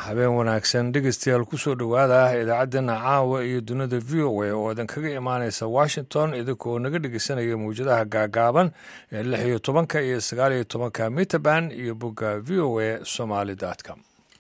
habeen wanaagsan dhegeystayaal kusoo dhowaada idaacaddeenna caawa iyo dunida v o a oo idin kaga imaaneysa washington idinkoo naga dhegeysanaya mawjadaha gaagaaban ee lix iyo tobanka iyo sagaal iyo tobanka mitaban iyo bogga v o a somaly com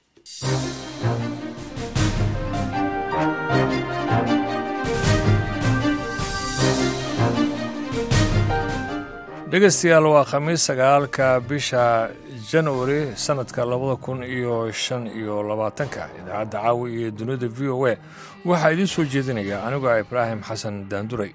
dhegeystayaal waa khamiis sagaalka bisha januari sanadka labada kun iyo shan iyo labaatanka idaacadda caawi iyo dunida v o a waxaa idiin soo jeedinaya anigoo ah ibraahim xasan daanduray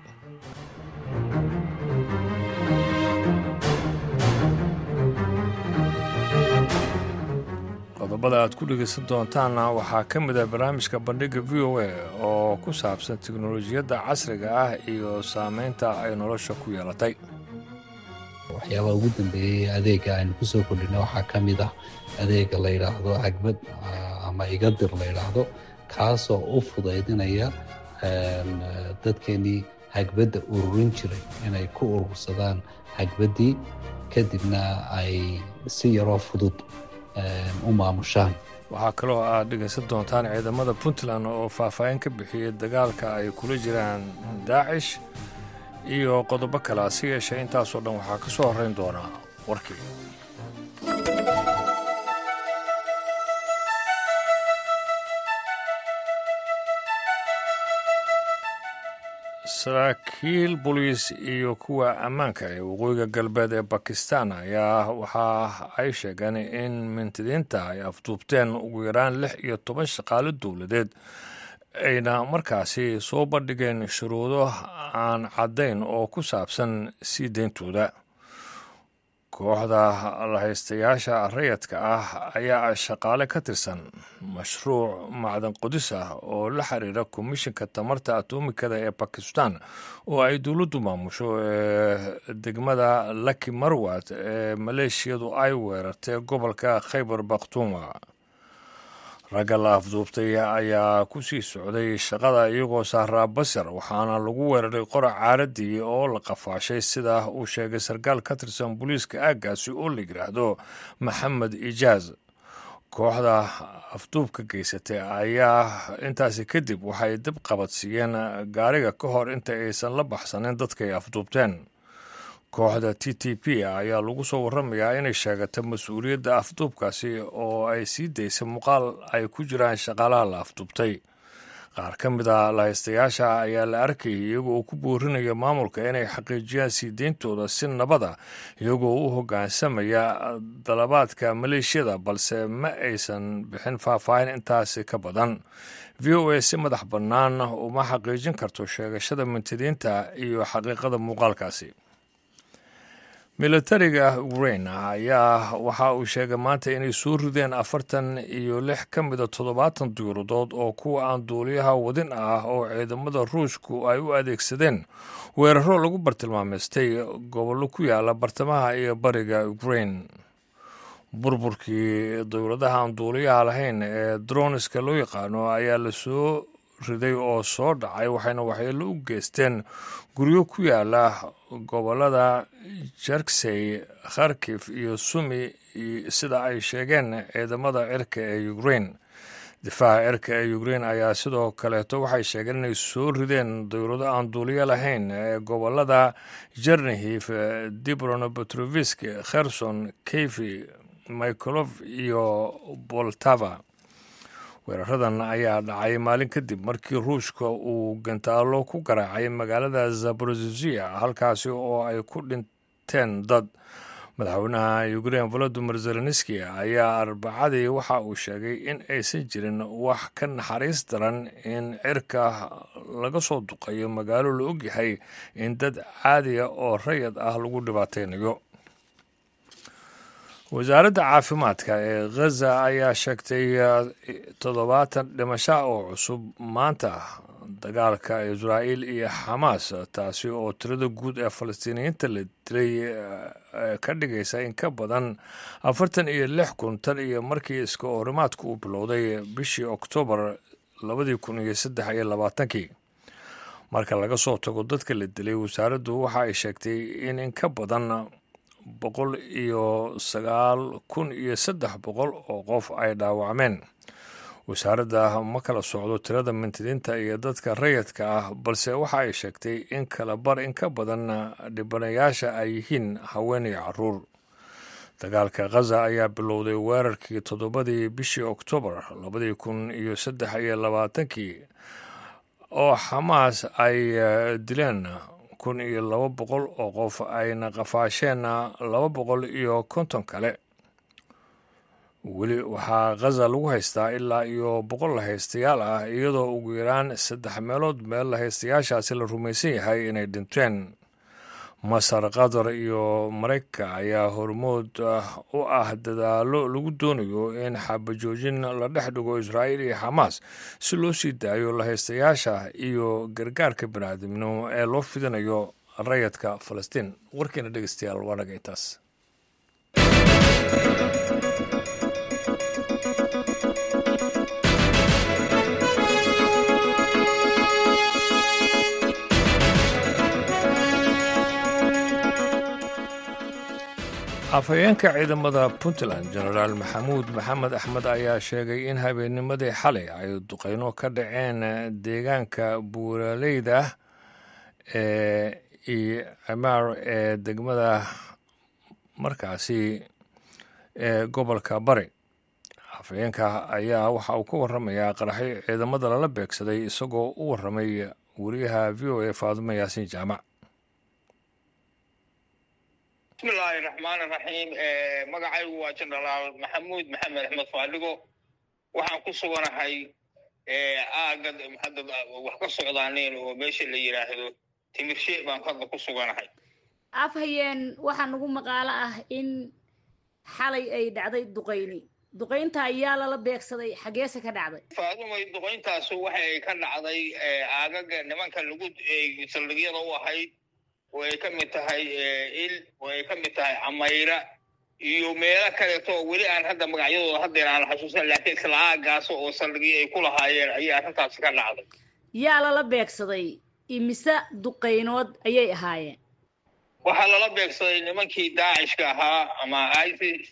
qodobada aad ku dhegeysan doontaanna waxaa ka mid ah barnaamijka bandhigga v o a oo ku saabsan teknolojiyadda casriga ah iyo saameynta ay nolosha ku yeelatay waxyaabaha ugu dambeeyey adeega aynu kusoo kordhina waxaa ka mid ah adeega la yidhaahdo cagbad ama igadir la yidhaahdo kaasoo u fudaydinaya dadkeenii hagbadda ururin jiray inay ku urursadaan hagbaddii kadibna ay si yaroo fudud u maamushaan waxaa kaloo aad dhegaysan doontaan ciidamada puntland oo faahfaahin ka bixiyey dagaalka ay kula jiraan daacish iyo qodobo kale hase yeeshee intaasoo dhan waxaa ka soo horrayn doonaa warkii saraakiil boliis iyo kuwa ammaanka ee waqooyiga galbeed ee bakistan ayaa waxa ay sheegeen in mintidiinta ay afduubteen ugu yaraan lix iyo toban shaqaalo dowladeed ayna markaasi soo bandhigeen shuruudo aan caddayn oo ku saabsan sii deyntooda kooxda lahaystayaasha rayadka ah ayaa shaqaale ka tirsan mashruuc macdan qodis ah oo la xiriira komishinka tamarta atomikada ee bakistan oo ay dowladdu maamusho ee degmada laki marwat ee maleeshiyadu ay weerartay gobolka khaybar bakhtuuma ragga la afduubtay ayaa ku sii socday shaqada iyagoo saaraa basar waxaana lagu weeraray qorac caaradii oo la qafaashay sida uu sheegay sarkaal ka tirsan booliiska aaggaasi oo la yidhaahdo maxamed ijaaz kooxda afduubka geysatay ayaa intaasi kadib waxay dib qabadsiiyeen gaariga ka hor inta aysan la baxsanin dadkay afduubteen kooxda t t p ayaa lagu soo waramayaa inay sheegatay mas-uuliyadda afduubkaasi oo ay sii daysay muuqaal ay ku jiraan shaqaalaha la afduubtay qaar ka mid a lahaystayaasha ayaa la arkayay iyagoo uu ku boorinaya maamulka inay xaqiijiyaan sii deyntooda si nabada iyagoo u hoggaansamaya dalabaadka maleeshiyada balse ma aysan bixin faahfaahin intaasi ka badan v o a si madax bannaan uma xaqiijin karto sheegashada mintidiinta iyo xaqiiqada muuqaalkaasi militariga ukrain ayaa waxa uu sheegay maanta inay soo rideen afartan iyo lix ka mida toddobaatan diyaaradood oo kuwa aan duuliyaha wadin ah oo ciidamada ruushku ay u adeegsadeen weeraro lagu bartilmaameystay gobollo ku yaala bartamaha iyo bariga ukrain burburkii dowladaha aan duuliyaha lahayn ee droniska loo yaqaano ayaa la soo riday oo soo dhacay waxayna waxyeello u geysteen guryo ku yaala gobolada jerksey kharkif iyo sumi sida ay sheegeen ciidamada cirka ee ukrain difaaca cirka ee ukrain ayaa sidoo kaleeto waxay sheegeen inay soo rideen dowlado aan duuliyo lahayn ee gobolada jernihif dibrono petrovisk kherson kefi mikolov iyo boltava weeraradan ayaa dhacay maalin kadib markii ruushka uu gantaalo ku garaacay magaalada zaborozia halkaasi oo ay ku dhinteen dad madaxweynaha ukrain volodimir zelenski ayaa arbacadii waxa uu sheegay in aysan jirin wax ka naxariis daran in cirka laga soo duqayo magaalo la ogyahay in dad caadiya oo rayad ah lagu dhibaateynayo wasaaradda caafimaadka ee khaza ayaa sheegtay toddobaatan dhimasho oo cusub maanta dagaalka israa'iil iyo xamaas taasi oo tirada guud ee falastiiniyiinta la dilay ka dhigaysa in ka badan afartan iyo lix kun tan iyo markii iska horimaadku uu bilowday bishii oktoobar labadii kun iyo saddex iyo labaatankii marka laga soo tago dadka la dilay wasaaraddu waxa ay sheegtay in in ka badan boqol iyo sagaal kun iyo saddex boqol oo qof ay dhaawacmeen wasaaradda ma kala socdo tirada mintidiinta iyo dadka rayidka ah balse waxa ay sheegtay in kala bar in ka badan dhibanayaasha ay yihiin haween iyo caruur dagaalka khaza ayaa bilowday weerarkii toddobadii bishii oktoobar labadii kun iyo saddex iyo labaatankii oo xamaas ay dileen kun iyo laba boqol oo qof ayna qafaasheen laba boqol iyo konton kale weli waxaa khaza lagu haystaa ilaa iyo boqol lahaystayaal ah iyadoo ugu yaraan saddex meelood meel lahaystayaashaasi la rumaysan yahay inay dhinteen masar qatar iyo maraykanka ayaa hormood u ah dadaalo lagu doonayo in xabajoojin la dhex dhigo israa'iil iyo xamaas si loo sii daayo lahaystayaasha iyo gargaarka biniaadamnimo ee loo fidinayo rayadka falastiin warkiina dhegeystayaal waa naga intaas afhayeenka ciidamada puntland genaraal maxamuud maxamed axmed ayaa sheegay in habeennimadii xalay ay duqeyno ka dhaceen deegaanka buuraleyda ee cimaar ee degmada markaasi ee gobolka bari afhayeenka ayaa waxa uu ka waramayaa qaraxyo ciidamada lala beegsaday isagoo u waramay wariyaha v o a faadumo yaasiin jaamac bismillahi raxmaani raxiim magacaygu waa jenaraal maxamuud maxamed axmed faadhigo waxaan ku suganahay aagad hadda wax ka socdaaneen oo meesha la yidhaahdo timirshe baan hadda ku suganahay afhayeen waxaa nagu maqaalo ah in xalay ay dhacday duqayni duqaynta ayaa lala beegsaday xageese ka dhacday faadumay duqayntaasu waxay ka dhacday aagaga nimanka lagu saldhigyada u ahayd oo ay ka mid tahay il oo ay ka mid tahay camayra iyo meelo kaleeto weli aan hadda magacyadooda haddeer aan xasuusan laakiin isla aagaas oo saldhigyo ay ku lahaayeen ayay arrintaasi ka dhacday yaa lala beegsaday imise duqaynood ayay ahaayeen waxaa lala beegsaday nimankii daacishka ahaa ama isis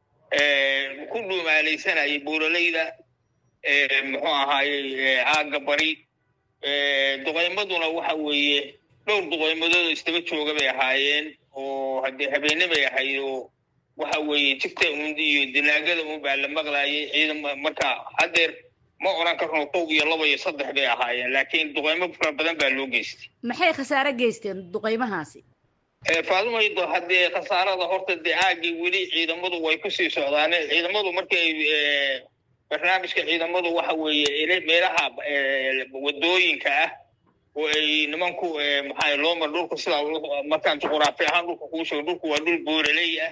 ku dhuumaalaysanayay buuraleyda muxuu ahaayey aagga bari duqaymaduna waxa weeye dhowr duqaymadooda isdaba jooga bay ahaayeen oo haddee habeenne bay ahayd oo waxa weeye jigta un iyo dilaagada un baa la maqlaayay ciidan marka haddeer ma odhan karno kow iyo laba iyo saddex bay ahaayeen laakiin duqaymo fara badan baa loo geystay maxay khasaare geysteen duqaymahaasi faadumaydo haddee khasaarada horta dee aagii weli ciidamadu way kusii socdaaneen ciidamadu markay barnaamijka ciidamadu waxa weeye meelaha wadooyinka ah oo ay nimanku maxaa loomar dhulku sidaa markaan juquraafi ahaan dhulka kuu sheego dhulku waa dhul booraley ah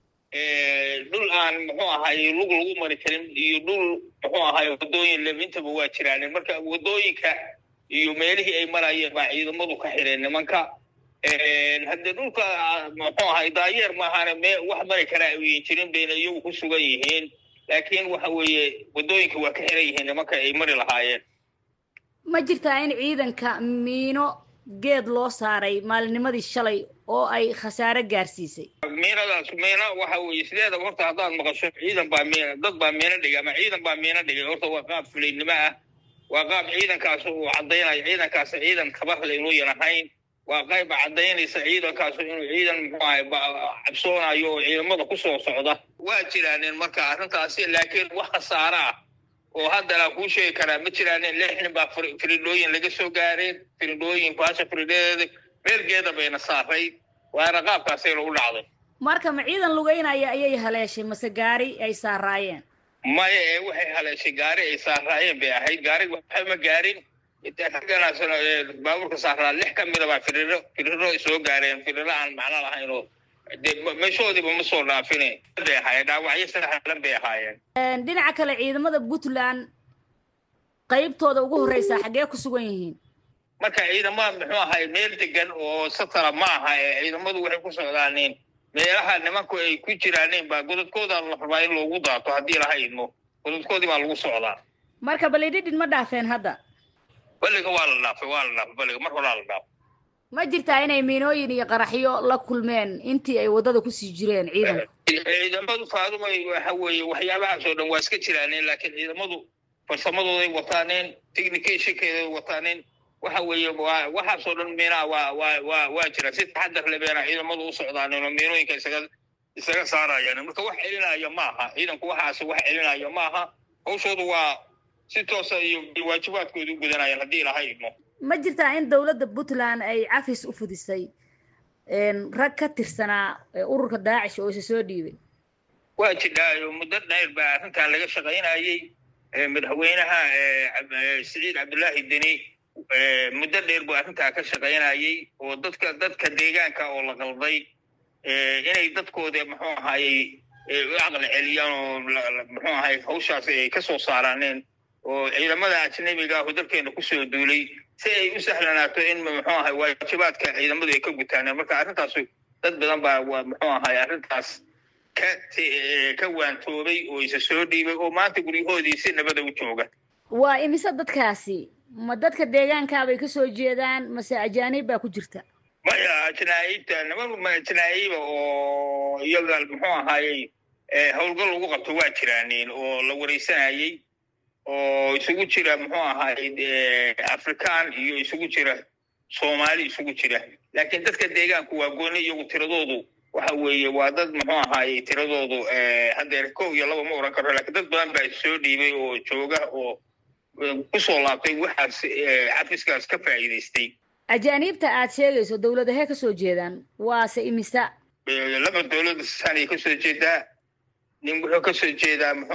dhul aan muxuu ahaay lug lagu mari karin iyo dhul muxuu ahaay wadooyin leb intaba waa jiraan marka wadooyinka iyo meelihii ay marayeen baa ciidamadu ka xireen nimanka haddee dhulka muxuu ahaay daayeer maahaane me wax mari karaa ayan jirin bayna iyagu ku sugan yihiin laakiin waxa weeye wadooyinka waa ka xiran yihiin nimanka ay mari lahaayeen ma jirtaa in ciidanka miino geed loo saaray maalinimadii shalay oo ay khasaare gaarsiisay miinadaas miina waxa weeye sideedaba horta haddaad maqasho ciidan baa miina dad baa miino dhigay ama ciidan baa miino dhigay horta waa qaab fulaynimo ah waa qaab ciidankaas uu caddaynayo ciidankaas ciidan kabarle inuuyan ahayn waa qayba caddaynaysa ciidankaasu inuu ciidan muxuu ahay cabsoonayo oo ciidamada ku soo socda waa jiraaneen marka arrintaasi laakiin wax khasaare ah oo haddana kuu sheegi karaa ma jiraanin lix nin baa firidhooyin laga soo gaareen firidhooyin baasha firidhadeeda meelgeeda bayna saaray waana qaabkaasay lagu dhacday marka ma ciidan lugeynaya ayay haleeshay mase gaari ay saaraayeen maya ee waxay haleeshay gaari ay saaraayeen bay ahayd gaari waxa ma gaarin ragganaas baabuurka saaraa lix ka mida baa firiro firiro soo gaareen firiro aan macno lahayn oo de meeshoodiiba ma soo dhaafine bay ahaayeen dhaawacyo saxlan bay ahaayeen dhinaca kale ciidamada puntland qaybtooda ugu horreysa xaggee ku sugan yihiin marka ciidamada muxuu ahay meel degan oo satara ma aha ee ciidamadu waxay ku socdaaneen meelaha nimanku ay ku jiraaneen baa godadkooda la rabaa in loogu daato haddii laha idmo godadkoodii baa lagu socdaa marka balidhidhin ma dhaafeen hadda baliga waa la dhaafay waa la dhaafay baliga mar horaa la dhaafay ma jirtaa inay miinooyin iyo qaraxyo la kulmeen intii ay waddada kusii jireen ciidanku ciidamadu faadumay waxa weeye waxyaabahaas oo dhan waa iska jiraaneen laakiin ciidamadu farsamadooday wataaneen technicationkeeday wataaneen waxa weeye waa waxaasoo dhan miinaa waa waa waa waa jira si taxadar le beena ciidamadu u socdaaneen oo miinooyinka isaga isaga saarayaan marka wax celinaya ma aha ciidanku waxaas wax celinaya ma aha hawshoodu waa si toosa iyo waajibaadkooda u gudanayaan haddii ilaha idmo ma jirtaa in dowladda puntland ay cafis u fudisay rag ka tirsanaa ururka daacish oo isa soo dhiibay waa jidhaayo muddo dheer baa arrintan laga shaqaynayey madaxweynaha siciid cabdullaahi deni muddo dheer buu arrintaa ka shaqaynayey oo dadka dadka deegaanka oo la qalday inay dadkooda muxuu ahaayey u caqli celiyaan oo muxuu ahay hawshaas ay ka soo saaraaneen oo ciidamada ajnabiga ahu dalkeena kusoo duulay si ay u sahlanaato in muxuu ahay waajibaadka ciidamadu ay ka gutaaneen marka arrintaasu dad badan baa muxuu ahay arrintaas ka ka waantoobay oo isa soo dhiibay oo maanta guryahoodii si nabada u jooga waa imise dadkaasi ma dadka deegaankaabay ka soo jeedaan mase ajaanib baa ku jirta maya ajnaaibta niman ajnaa'iba oo iyaga muxuu ahaayey howlgal lagu qabto waa jiraaneen oo la wareysanayey oo isugu jira muxuu ahaayey african iyo isugu jira soomaali isugu jira laakiin dadka deegaanku waa gooni iyagu tiradoodu waxa weeye waa dad muxuu ahaayey tiradoodu haddeer kow iyo laba ma oran karo lakiin dad badan baa soo dhiibay oo jooga oo kusoo laabtay waxaas cafiskaas ka faa'iidaystay ajaaniibta aad sheegayso dowladahee ka soo jeedaan waase imisa laba dowladda saanay ka soo jeedaa nin wuxuu ka soo jeedaa muxuu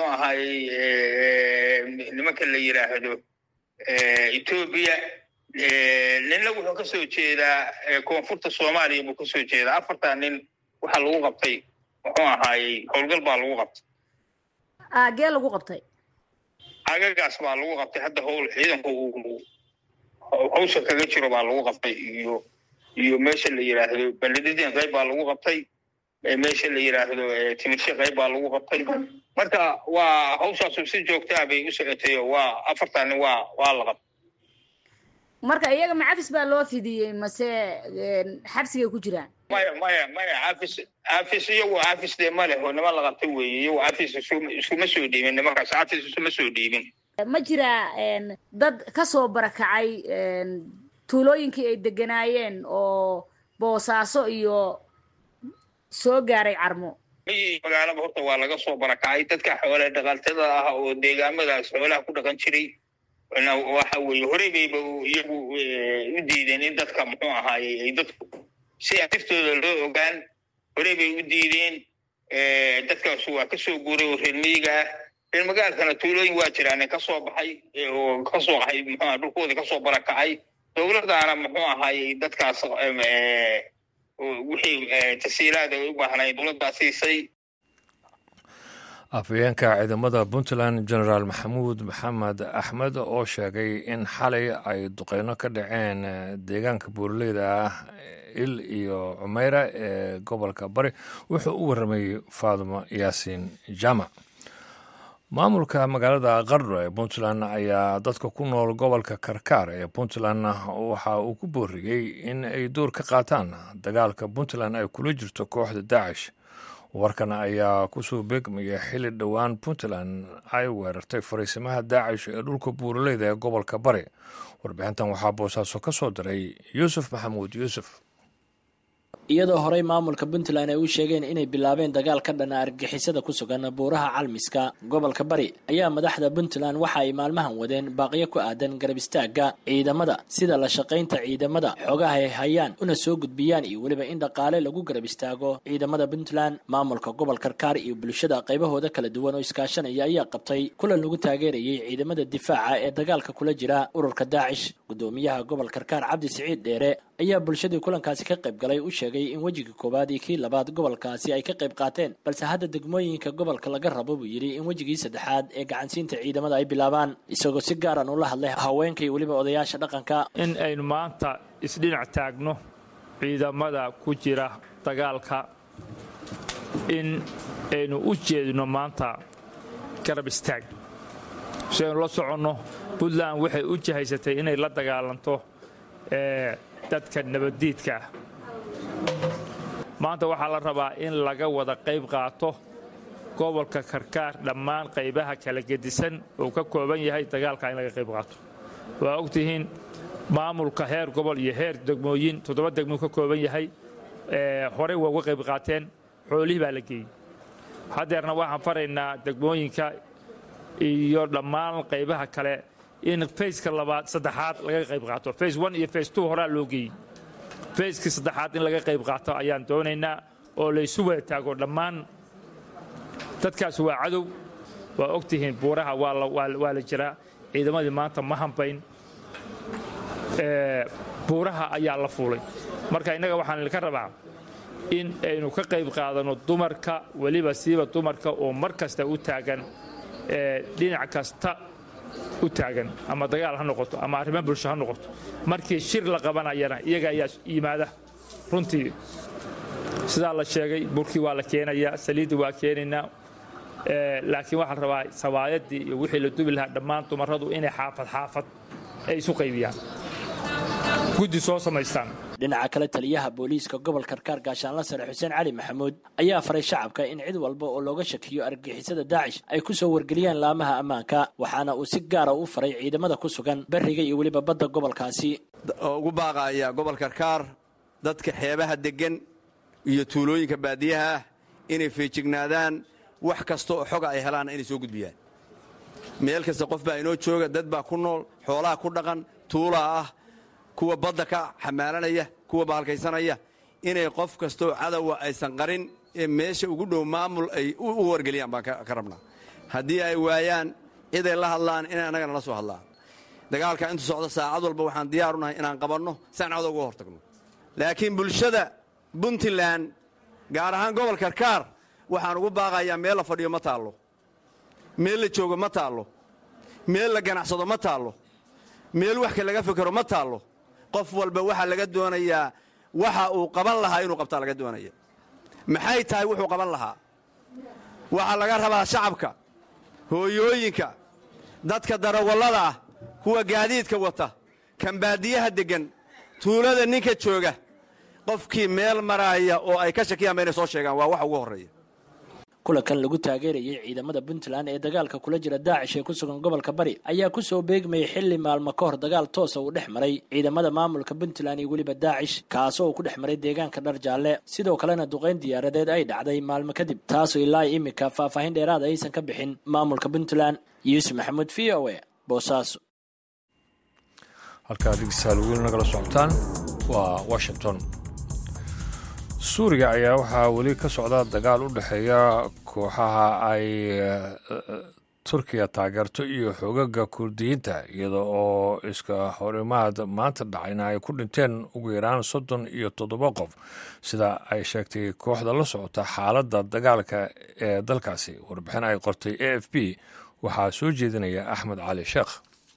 ahaayey nimanka la yidhaahdo etoobiya ninna wuxuu ka soo jeedaa koonfurta soomaaliya buu ka soo jeedaa afartaa nin waxaa lagu qabtay muxuu ahaayey howlgal baa lagu qabtay aagee lagu qabtay agagaas baa lagu qabtay hadda howl ciidanku uu hawsha kaga jiro baa lagu qabtay iyo iyo meesha la yidhaahdo bandhididin qayb baa lagu qabtay meesha la yidhaahdo timirshe qayb baa lagu qabtay marka waa hawshaasu si joogtaa bay u socotay oo waa afartan nin waa waa la qabtay marka iyaga ma cafis baa loo fidiyey mase xabsigay ku jiraan maya maya maya cafis cafis iyagu cafis dee ma leh oo niman la qabtay weeye iyagu cafis iskuma soo dhiibin nimankaas cafis isuma soo dhiibin ma jiraa dad ka soo barakacay tuulooyinkii ay deganaayeen oo boosaaso iyo soo gaaray carmo magaalaba horta waa laga soo barakacay dadka xoole dhaqaltada ah oo deegaamadaas xoolaha ku dhaqan jiray waxa weeye horey bayba iyagu u diideen in dadka muxuu ahaayey ay dadku si atirtooda loo ogaan horey bay u diideen dadkaas waa kasoo guuray oo reer miyiga ah reer magaalkana tuulooyin waa jiraan ka soo baxay oo kasoo qaxay muxuuaha dhulkooda kasoo barakacay dowladdaana muxuu ahaayey dadkaas wixii tasiilaada ay u baahnayd dowladdaa siisay afhayeenka ciidamada puntland generaal maxamuud maxamed axmed oo sheegay in xalay ay duqeyno ka dhaceen deegaanka buuraleyda ah il iyo cumeyra ee gobolka bari wuxuu u warramay faadimo yaasiin jaamac maamulka magaalada qardho ee puntland ayaa dadka ku nool gobolka karkaar ee puntland waxa uu ku booriyey in ay door ka qaataan dagaalka puntland ay kula jirto kooxda daacish warkan ayaa kusoo beegmaya xili dhowaan puntland ay weerartay fariisimaha daacish ee dhulka buuraleyda ee gobolka bari warbixintan waxaa boosaaso ka soo diray yuusuf maxamuud yuusuf iyadoo horey maamulka puntland ay u sheegeen inay bilaabeen dagaal ka dhana argagixisada ku sugan buuraha calmiska gobolka bari ayaa madaxda puntland waxa ay maalmahan wadeen baaqyo ku aadan garab istaagga ciidamada sida la shaqaynta ciidamada xoogaha ay hayaan una soo gudbiyaan iyo weliba in dhaqaale lagu garab istaago ciidamada puntland maamulka gobol karkaar iyo bulshada qaybahooda kala duwan oo iskaashanaya ayaa qabtay kulan lagu taageerayay ciidamada difaaca ee dagaalka kula jira ururka daacish gudoomiyaha gobol karkaar cabdi siciid dheere ayaa bulshadii kulankaasi ka qayb galay u sheegay in wejiga koowaad iyo kii labaad gobolkaasi ay ka qayb qaateen balse hadda degmooyinka gobolka laga rabo buu yidhi in wejigii saddexaad ee gacansiinta ciidamada ay bilaabaan isagoo si gaaran ula hadlay haweenka iyo weliba odayaasha dhaqanka in aynu maanta isdhinac taagno ciidamada ku jira dagaalka in aynu u jeedno maanta garab istaag si aynu la soconno puntland waxay u jahaysatay inay la dagaalanto dadka nabaddiidka maanta waxaa la rabaa in laga wada qayb qaato gobolka karkaar dhammaan qaybaha kala gedisan uu ka kooban yahay dagaalka in laga qayb qaato waa ogtihiin maamulka heer gobol iyo heer degmooyin toddoba degmuu ka kooban yahay horey waa uga qayb qaateen xoolihii baa la geeyey haddeerna waxaan faraynaa degmooyinka iyo dhammaan qaybaha kale in fayska labaad saddexaad laga qayb qaato fays one iyo fays two horaa loo geeyey fayskii saddexaad in laga qayb qaato ayaan doonaynaa oo laysu wada taago dhammaan dadkaas waa cadow waa ogtihiin buuraha waa la jiraa ciidamadii maanta ma hambayn buuraha ayaa la fuulay marka innaga waxaan idinka rabaa in aynu ka qayb qaadanno dumarka weliba siiba dumarka oo mar kasta u taagan dhinac kasta u taagan ama dagaal ha noqoto ama arrimo bulsho ha noqoto markii shir la qabanayana iyaga ayaa yimaada runtii sidaa la sheegay burkii waa la keenayaa saliiddii waa keenaynaa laakiin waxaa la rabaa sawaayadii iyo wixii la dubi lahaa dhammaan dumarradu inay xaafad xaafad ay isu qaybiyaan guddi soo samaystaan dhinaca kale taliyaha booliiska gobolka karkaar gaashaanla sare xuseen cali maxamuud ayaa faray shacabka in cid walba oo looga shakiyo argagixisada daacish ay ku soo wargeliyaan laamaha ammaanka waxaana uu si gaara u faray ciidamada ku sugan beriga iyo weliba badda gobolkaasi ugu baaqaaya gobol karkaar dadka xeebaha deggan iyo tuulooyinka baadiyaha ah inay feejignaadaan wax kasta oo xoga ay helaanna inay soo gudbiyaan meel kasta qof baa inoo jooga dad baa ku nool xoolaha ku dhaqan tuulaa ah kuwa badda ka xamaalanaya kuwa baalkaysanaya inay qof kastaoo cadowa aysan qarin ee meesha ugu dhow maamul ay u wargeliyaan baan ka rabnaa haddii ay waayaan ciday la hadlaan inay annagana la soo hadlaan dagaalka intu socdo saacad walba waxaan diyaaru nahay inaan qabanno saan cawda uga hortagno laakiin bulshada puntland gaar ahaan gobol karkaar waxaan ugu baaqayaa meel la fadhiyo ma taallo meel la joogo ma taallo meel la ganacsado ma taallo meel waxka laga fikero ma taallo qof walba waxaa laga doonayaa waxa uu qaban lahaa inuu qabtaa laga doonaya maxay tahay wuxuu qaban lahaa waxaa laga rabaa shacabka hooyooyinka dadka darawallada ah kuwa gaadiidka wata kan baadiyaha deggan tuulada ninka jooga qofkii meel maraaya oo ay ka shakiyaanba inay soo sheegaan waa wax ugu horreeya kulankan lagu taageerayay ciidamada puntland ee dagaalka kula jira daacish ee ku sugan gobolka bari ayaa kusoo beegmayay xilli maalmo ka hor dagaal toosa uu dhex maray ciidamada maamulka puntland iyo weliba daacish kaasoo uu ku dhex maray deegaanka dhar jaalle sidoo kalena duqayn diyaaradeed ay dhacday maalmo kadib taasoo ilaa imika faahfaahin dheeraada aysan ka bixin maamulka puntland yuusuf maxamuud v o e boosaaso halkaa dhegeystayaal weli nagala socotaan waa washington suuriya ayaa waxaa weli ka socda dagaal u dhexeeya kooxaha ay turkiya taageerto iyo xoogaga kurdiyiinta iyada oo iska horimaad maanta dhacayna ay ku dhinteen ugu yaraan soddon iyo toddoba qof sida ay sheegtay kooxda la socota xaaladda dagaalka ee dalkaasi warbixin ay qortay a f b waxaa soo jeedinaya axmed cali sheekh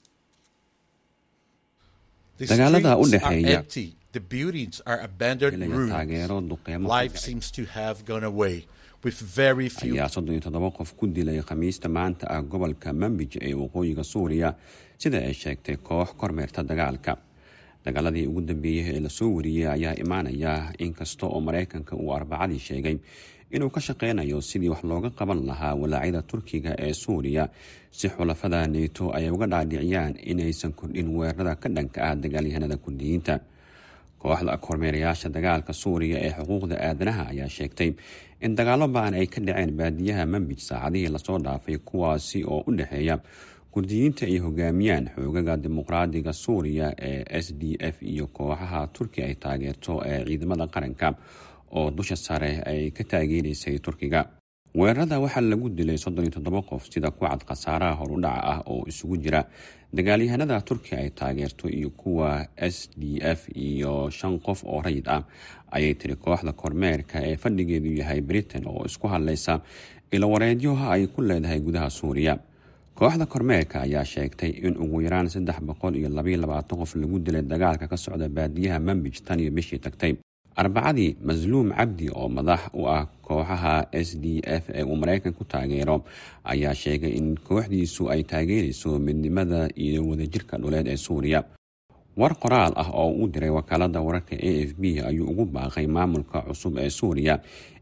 dagaalada u dhexeeya The buildings are abandoned inay taageero ruins. duqeymo Life seems to have gone away, with very few ayaa soddon iyo toddoba qof ku dilay khamiista maanta ah gobolka mambij ee waqooyiga suuriya sida ay sheegtay koox kormeerta dagaalka dagaaladii ugu dambeeyey ee lasoo wariyey ayaa imaanaya inkasta oo maraykanka uu arbacadii sheegay inuu ka shaqeynayo sidii wax looga qaban lahaa walaacyada turkiga ee suuriya si xulafada neto ay uga dhaadhiciyaan inaysan kordhin weerarada ka dhanka ah dagaalyahanada kurdiyiinta kooxda kormeerayaasha dagaalka suuriya ee xuquuqda aadanaha ayaa sheegtay in dagaalo ba-an ay ka dhaceen baadiyaha mambij saacadihii lasoo dhaafay kuwaasi oo u dhexeeya kurdiyiinta ay hogaamiyaan xoogaga dimuqraadiga suuriya ee s d f iyo kooxaha turkiya ay taageerto ee ciidamada qaranka oo dusha sare ay ka taageeraysay turkiga weerarada waxaa lagu dilay soddon iyo toddoba qof sida ku cad khasaaraha horudhaca ah oo isugu jira dagaalyahanada turkiya ay taageerto iyo kuwa s d f iyo shan qof oo rayid ah ayay tiri kooxda kormeerka ee fadhigeedu yahay britain oo isku hadlaysa ilowareedyoha ay ku leedahay gudaha suuriya kooxda kormeerka ayaa sheegtay in ugu yaraan saddex boqol iyo labaiyo labaatan qof lagu dilay dagaalka ka socda baadiyaha mambij tan iyo bishii tagtay arbacadii masluum cabdi oo madax u ah kooxaha s d f ee uu maraykan ku taageero ayaa sheegay in kooxdiisu ay taageerayso midnimada iyo wadajirka dhuleed ee suuriya war qoraal ah oo uu diray wakaalada wararka a f b ayuu ugu baaqay maamulka cusub ee suuriya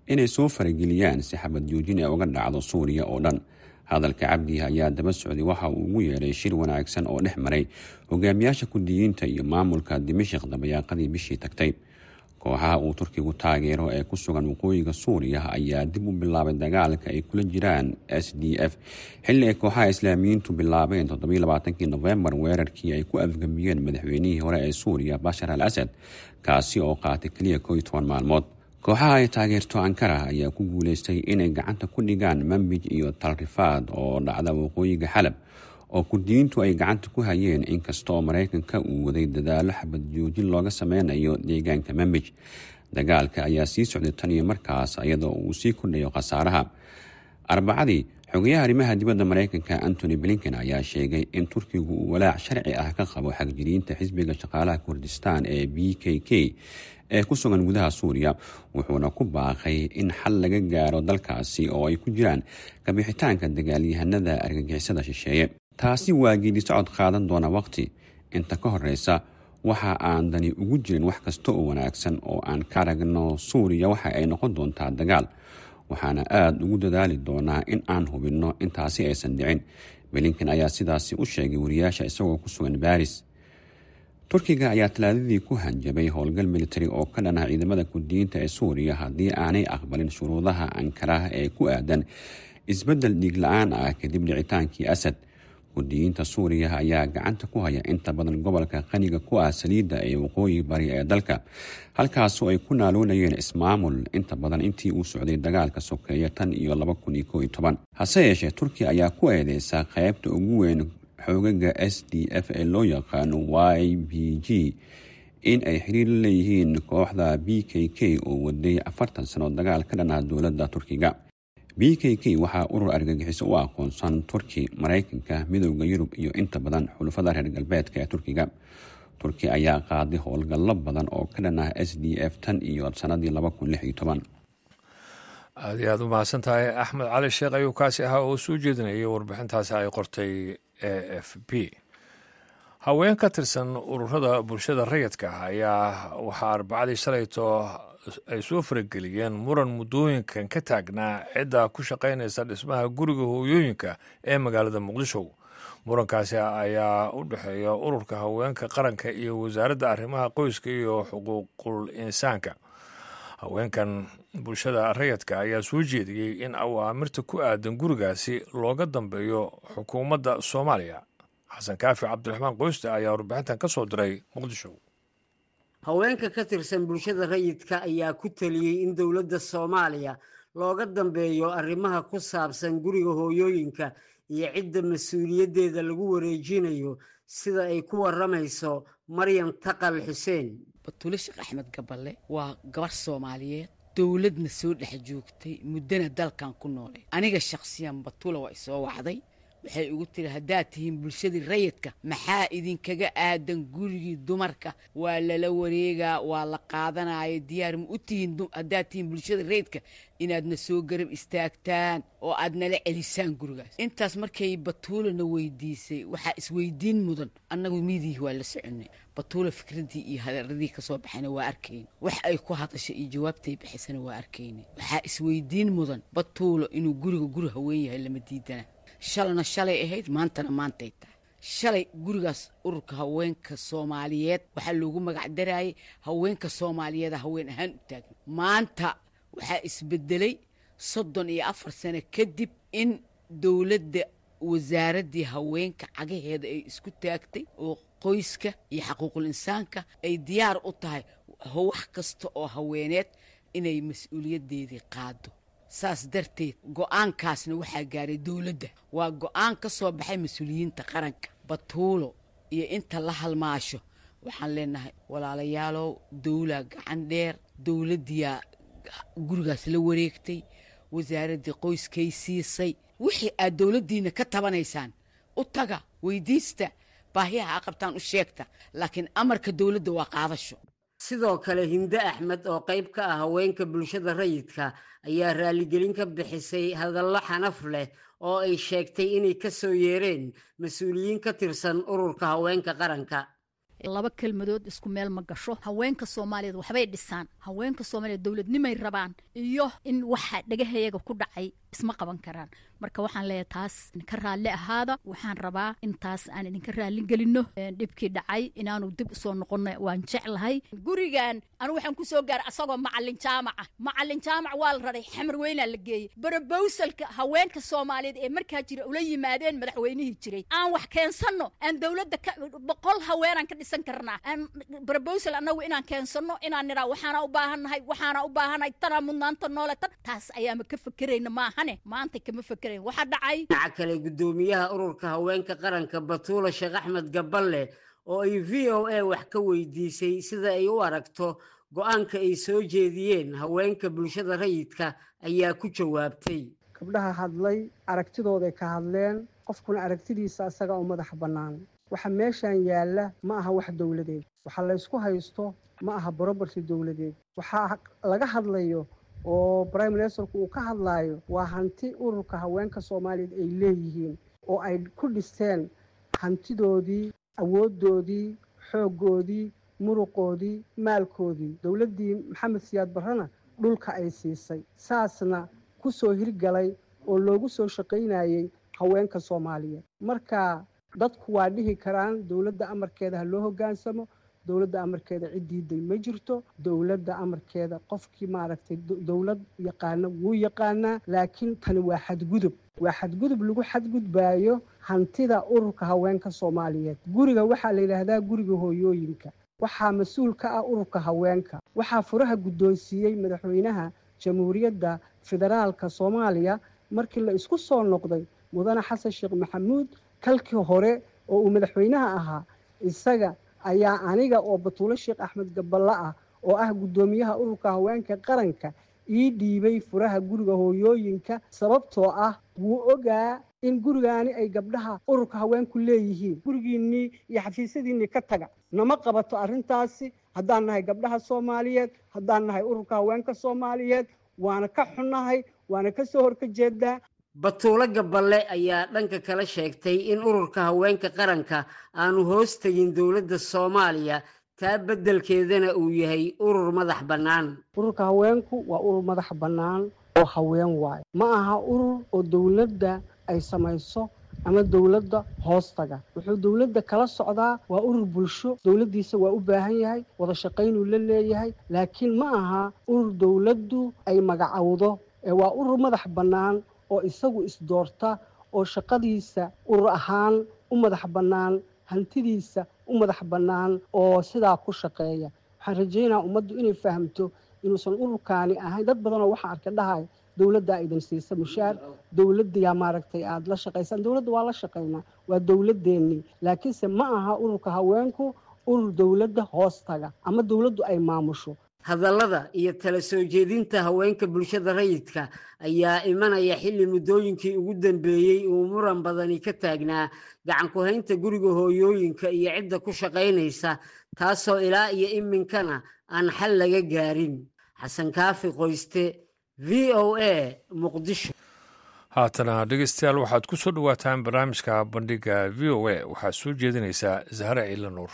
inay soo farageliyaan si xabad joojin ee uga dhacdo suuriya oo dhan hadalka cabdi ayaa daba socday waxa uu ugu yeedhay shir wanaagsan oo dhex maray hogaamiyaasha kurdiyiinta iyo maamulka dimashik dabayaaqadii bishii tagtay kooxaha uu turkigu taageero ee ku sugan waqooyiga suuriya ayaa dib u bilaabay dagaalka ay kula jiraan s d f xilli ay kooxaha islaamiyiintu bilaabeen toddobaaatankii nofembar weerarkii ay ku afgambiyeen madaxweynihii hore ee suuriya bashar al asad kaasi oo qaatay keliya kooiyo toban maalmood kooxaha ay taageerto ankara ayaa ku guuleystay inay gacanta ku dhigaan mambij iyo talrifaad oo dhacda waqooyiga xalab oo kurdiyiintu ay gacanta ku hayeen inkastaoo maraykanka uu waday dadaalo xabad joojin looga sameynayo deegaanka mambij dagaalka ayaa sii socday tan iyo markaas iyadoo uu sii kordhayo khasaaraha arbacadii xogayaha arrimaha dibadda maraykanka antony blinken ayaa sheegay in turkigu uu walaac sharci ah ka qabo xagjiriinta xisbiga shaqaalaha kurdistaan ee b k k ee ku sugan gudaha suuriya wuxuuna ku baaqay in xal laga gaaro dalkaasi oo ay ku jiraan kabixitaanka dagaalyahanada argagixisada shisheeye taasi waa geedi socod qaadan doona waqti inta ka horeysa waxa aan dani ugu jirin wax kasta oo wanaagsan oo aan ka aragno suuriya waxa ay noqon doontaa dagaal waxaana aada ugu dadaali doonaa in aan hubinno intaasi aysan dhicin belinkan ayaa sidaasi u sheegay wariyaasha isagoo ku sugan baris turkiga ayaa talaadadii ku hanjabay howlgal militari oo ka dhanah ciidamada kurdiyiinta ee suuriya haddii aanay aqbalin shuruudaha ankaraha ee ku aadan isbeddel dhiig la-aan ah kadib dhicitaankii asad kurdiyiinta suuriya ayaa gacanta ku haya inta badan gobolka qaniga ku ah saliidda ee waqooyi bari ee dalka halkaasoo ay ku naaloonayeen ismaamul inta badan intii uu socday dagaalka sokeeye tan iyo laba kun iyo koo iyo toban hase yeeshee turkiya ayaa ku eedeysa qaybta ugu weyn xoogaga s d f ee loo yaqaano y b g in ay xiriir la leeyihiin kooxda b k k oo waday afartan sano dagaal ka dhan ah dowladda turkiga b k k waxaa urur argagixiso u aqoonsan turki maraykanka midooda yurub iyo inta badan xulufada reer galbeedka ee turkiga turki ayaa qaaday howlgallo badan oo ka dhan ah s d f tan iyo sanadii laba kun lix iyo toban aad iyo aad u mahadsan tahay axmed cali sheekh ayuu kaasi ahaa oo soo jeedinayay warbixintaasi ay qortay a f b haween ka tirsan ururada bulshada rayidka ah ayaa waxaa arbacadii shalayto ay soo farageliyeen muran muddooyinkan ka taagnaa cidda ku shaqaynaysa dhismaha guriga hooyooyinka ee magaalada muqdisho murankaasi ayaa u dhexeeya ururka haweenka qaranka iyo wasaaradda arrimaha qoyska iyo xuquuqul insaanka haweenkan bulshada rayidka ayaa soo jeediyey in awaamirta ku aadan gurigaasi looga dambeeyo xukuumadda soomaaliya xasan kaafi cabdiraxmaan qoyste ayaa warbixintan ka soo diray muqdisho haweenka ka tirsan bulshada rayidka ayaa ku taliyey in dowladda soomaaliya looga dambeeyo arrimaha ku saabsan guriga hooyooyinka iyo cidda mas-uuliyaddeeda lagu wareejinayo sida ay ku waramayso maryam taqal xuseen batule sheekh axmed gaballe waa gabar soomaaliyeed dowladna soo dhex joogtay muddana dalkan ku noolay aniga shakhsiyan batula waa isoo wacday waxay ugu tiri haddaad tihiin bulshadii rayidka maxaa idinkaga aadan gurigii dumarka waa lala wareegaa waa la qaadanaya diyaar ma u tihiin haddaad tihiin bulshada rayidka inaadna soo garab istaagtaan oo aad nala celisaan gurigaas intaas markay batuulana weydiisay waxaa isweydiin mudan annagu miidihi waa la soconay batuula fikraddii iyo hadaradii ka soo baxayna waa arkayna wax ay ku hadashay iyo jawaabtay bixisana waa arkayna waxaa isweydiin mudan batuulo inuu guriga guri haween yahay lama diidana shalana shalay ahayd maantana maantay tahay shalay gurigaas ururka haweenka soomaaliyeed waxaa loogu magac darayay haweenka soomaaliyeeda haween ahaan u taagna maanta waxaa isbedelay soddon iyo afar sano kadib in dowladda wasaaraddii haweenka cagaheeda ay isku taagtay oo qoyska iyo xaquuqul insaanka ay diyaar u tahay wax kasta oo haweeneed inay mas-uuliyaddeedii qaado saas darteed go-aankaasna waxaa gaaray dowladda waa go-aan ka soo baxay mas-uuliyiinta qaranka batuulo iyo inta la halmaasho waxaan leenahay walaalayaalow dowla gacan dheer dowladdiyaa gurigaas la wareegtay wasaaraddii qoyskay siisay wixii aad dowladdiina ka tabanaysaan u taga weydiista baahiyaha a qabtaan u sheegta laakiin amarka dowladda waa qaadasho sidoo kale hinde axmed oo qayb ka ah haweenka bulshada rayidka ayaa raaligelin ka bixisay hadallo xanaf leh oo ay sheegtay inay ka soo yeereen mas-uuliyiin ka tirsan ururka haweenka qaranka laba kelmadood isku meel ma gasho haweenka soomaaliyeed waxbay dhisaan haweenka soomaaliyeed dowladnimay rabaan iyo in waxa dhagahayaga ku dhacay isma qaban karaan marka waxaan leeyahay taas ka raalli ahaada waxaan rabaa in taas aan idinka raalli gelino dhibkii dhacay inaanu dib usoo noqono waan jeclahay gurigan anu waxaan kusoo gaaray asagoo macalin jaamaca macalin jaamac waa la raray xamar weynaa la geeyey barobowsalka haweenka soomaaliyeed ee markaa jira ula yimaadeen madaxweynihii jiray aan wax keensano aan dowladda boqol haweenaan ka dhisan karnaa aan barobowsal annagu inaan keensano inaan niraa waxaana u baahannahay waxaana u baahannahay tanaa mudnaanta noole tan taas ayaama ka fekerayna maahane maanta kama fekerayn waxaa dhacay dhinaca kale guddoomiyaha ururka haweenka qaranka batuula sheekh axmed gaballe oo ay v o a wax ka weydiisay sida ay u aragto go-aanka ay soo jeediyeen haweenka bulshada rayidka ayaa ku jawaabtay gabdhaha hadlay aragtidooday ka hadleen qofkuna aragtidiisa isaga u madax bannaan waxa meeshan yaalla ma aha wax dowladeed waxa laysku haysto ma aha broberty dowladeed waxaa laga hadlayo oo prime ministerku uu ka hadlaayo waa hanti ururka haweenka soomaaliyeed ay leeyihiin oo ay ku dhisteen hantidoodii awooddoodii xooggoodii muruqoodii maalkoodii dowladdii maxamed siyaad barrena dhulka ay siisay saasna ku soo hirgalay oo loogu soo shaqaynayey haweenka soomaaliyeed marka dadku waa dhihi karaan dowladda amarkeeda ha loo hoggaansamo dowladda amarkeeda cid diiday ma jirto dowladda amarkeeda qofkii maaragtay dowlad yaqaana wuu yaqaanaa laakiin tani waa xadgudub waa xadgudub lagu xadgudbaayo hantida ururka haweenka soomaaliyeed guriga waxaa la yidhaahdaa guriga hooyooyinka waxaa mas-uul ka ah ururka haweenka waxaa furaha guddoonsiiyey madaxweynaha jamhuuriyadda federaalka soomaaliya markii la isku soo noqday mudane xasan sheekh maxamuud kalkii hore oo uu madaxweynaha ahaa isaga ayaa aniga oo batuulo sheekh axmed gaballe ah oo ah guddoomiyaha ururka haweenka qaranka ii dhiibay furaha guriga hooyooyinka sababtoo ah wuu ogaa in gurigaani ay gabdhaha ururka haweenku leeyihiin gurigiinnii iyo xafiisyadiinnii ka taga nama qabato arrintaasi haddaan nahay gabdhaha soomaaliyeed haddaan nahay ururka haweenka soomaaliyeed waana ka xunnahay waana ka soo horka jeedaa batuulo gaballe ayaa dhanka kale sheegtay in ururka haweenka qaranka aanu hoos tegin dowladda soomaaliya taa beddelkeedana uu yahay urur madax bannaan ururka haweenku waa urur madax bannaan oo haween waayo ma aha urur oo dowladda ay samayso ama dowladda hoostaga wuxuu dowladda kala socdaa waa urur bulsho dowladdiisa waa u baahan yahay wada shaqaynuu la leeyahay laakiin ma aha urur dowladdu ay magacowdo ee waa urur madax bannaan oo isagu isdoorta oo shaqadiisa urur ahaan u madax bannaan hantidiisa u madax bannaan oo sidaa ku shaqeeya waxaan rajaynaa ummaddu inay fahamto inuusan ururkaani ahayn dad badanoo waxaa arka dhahay dowladdaa idin siisa mushaar dowladdiyaa maaragtay aada la shaqaysaan dowladda waa la shaqaynaa waa dowladdeennii laakiinse ma aha ururka haweenku urur dowladda hoostaga ama dowladdu ay maamusho hadallada iyo tala soo jeedinta haweenka bulshada rayidka ayaa imanaya xilli muddooyinkii ugu dambeeyey uu muran badani ka taagnaa gacan ku-haynta guriga hooyooyinka iyo cidda ku shaqaynaysa taasoo ilaa iyo iminkana aan xal laga gaarin xasan kaafi qoyste v o a muqdisho haatana dhegeystayaal waxaad ku soo dhowaataan barnaamijka bandhiga v o a waxaad soo jeedinaysaa zahre ciila nuur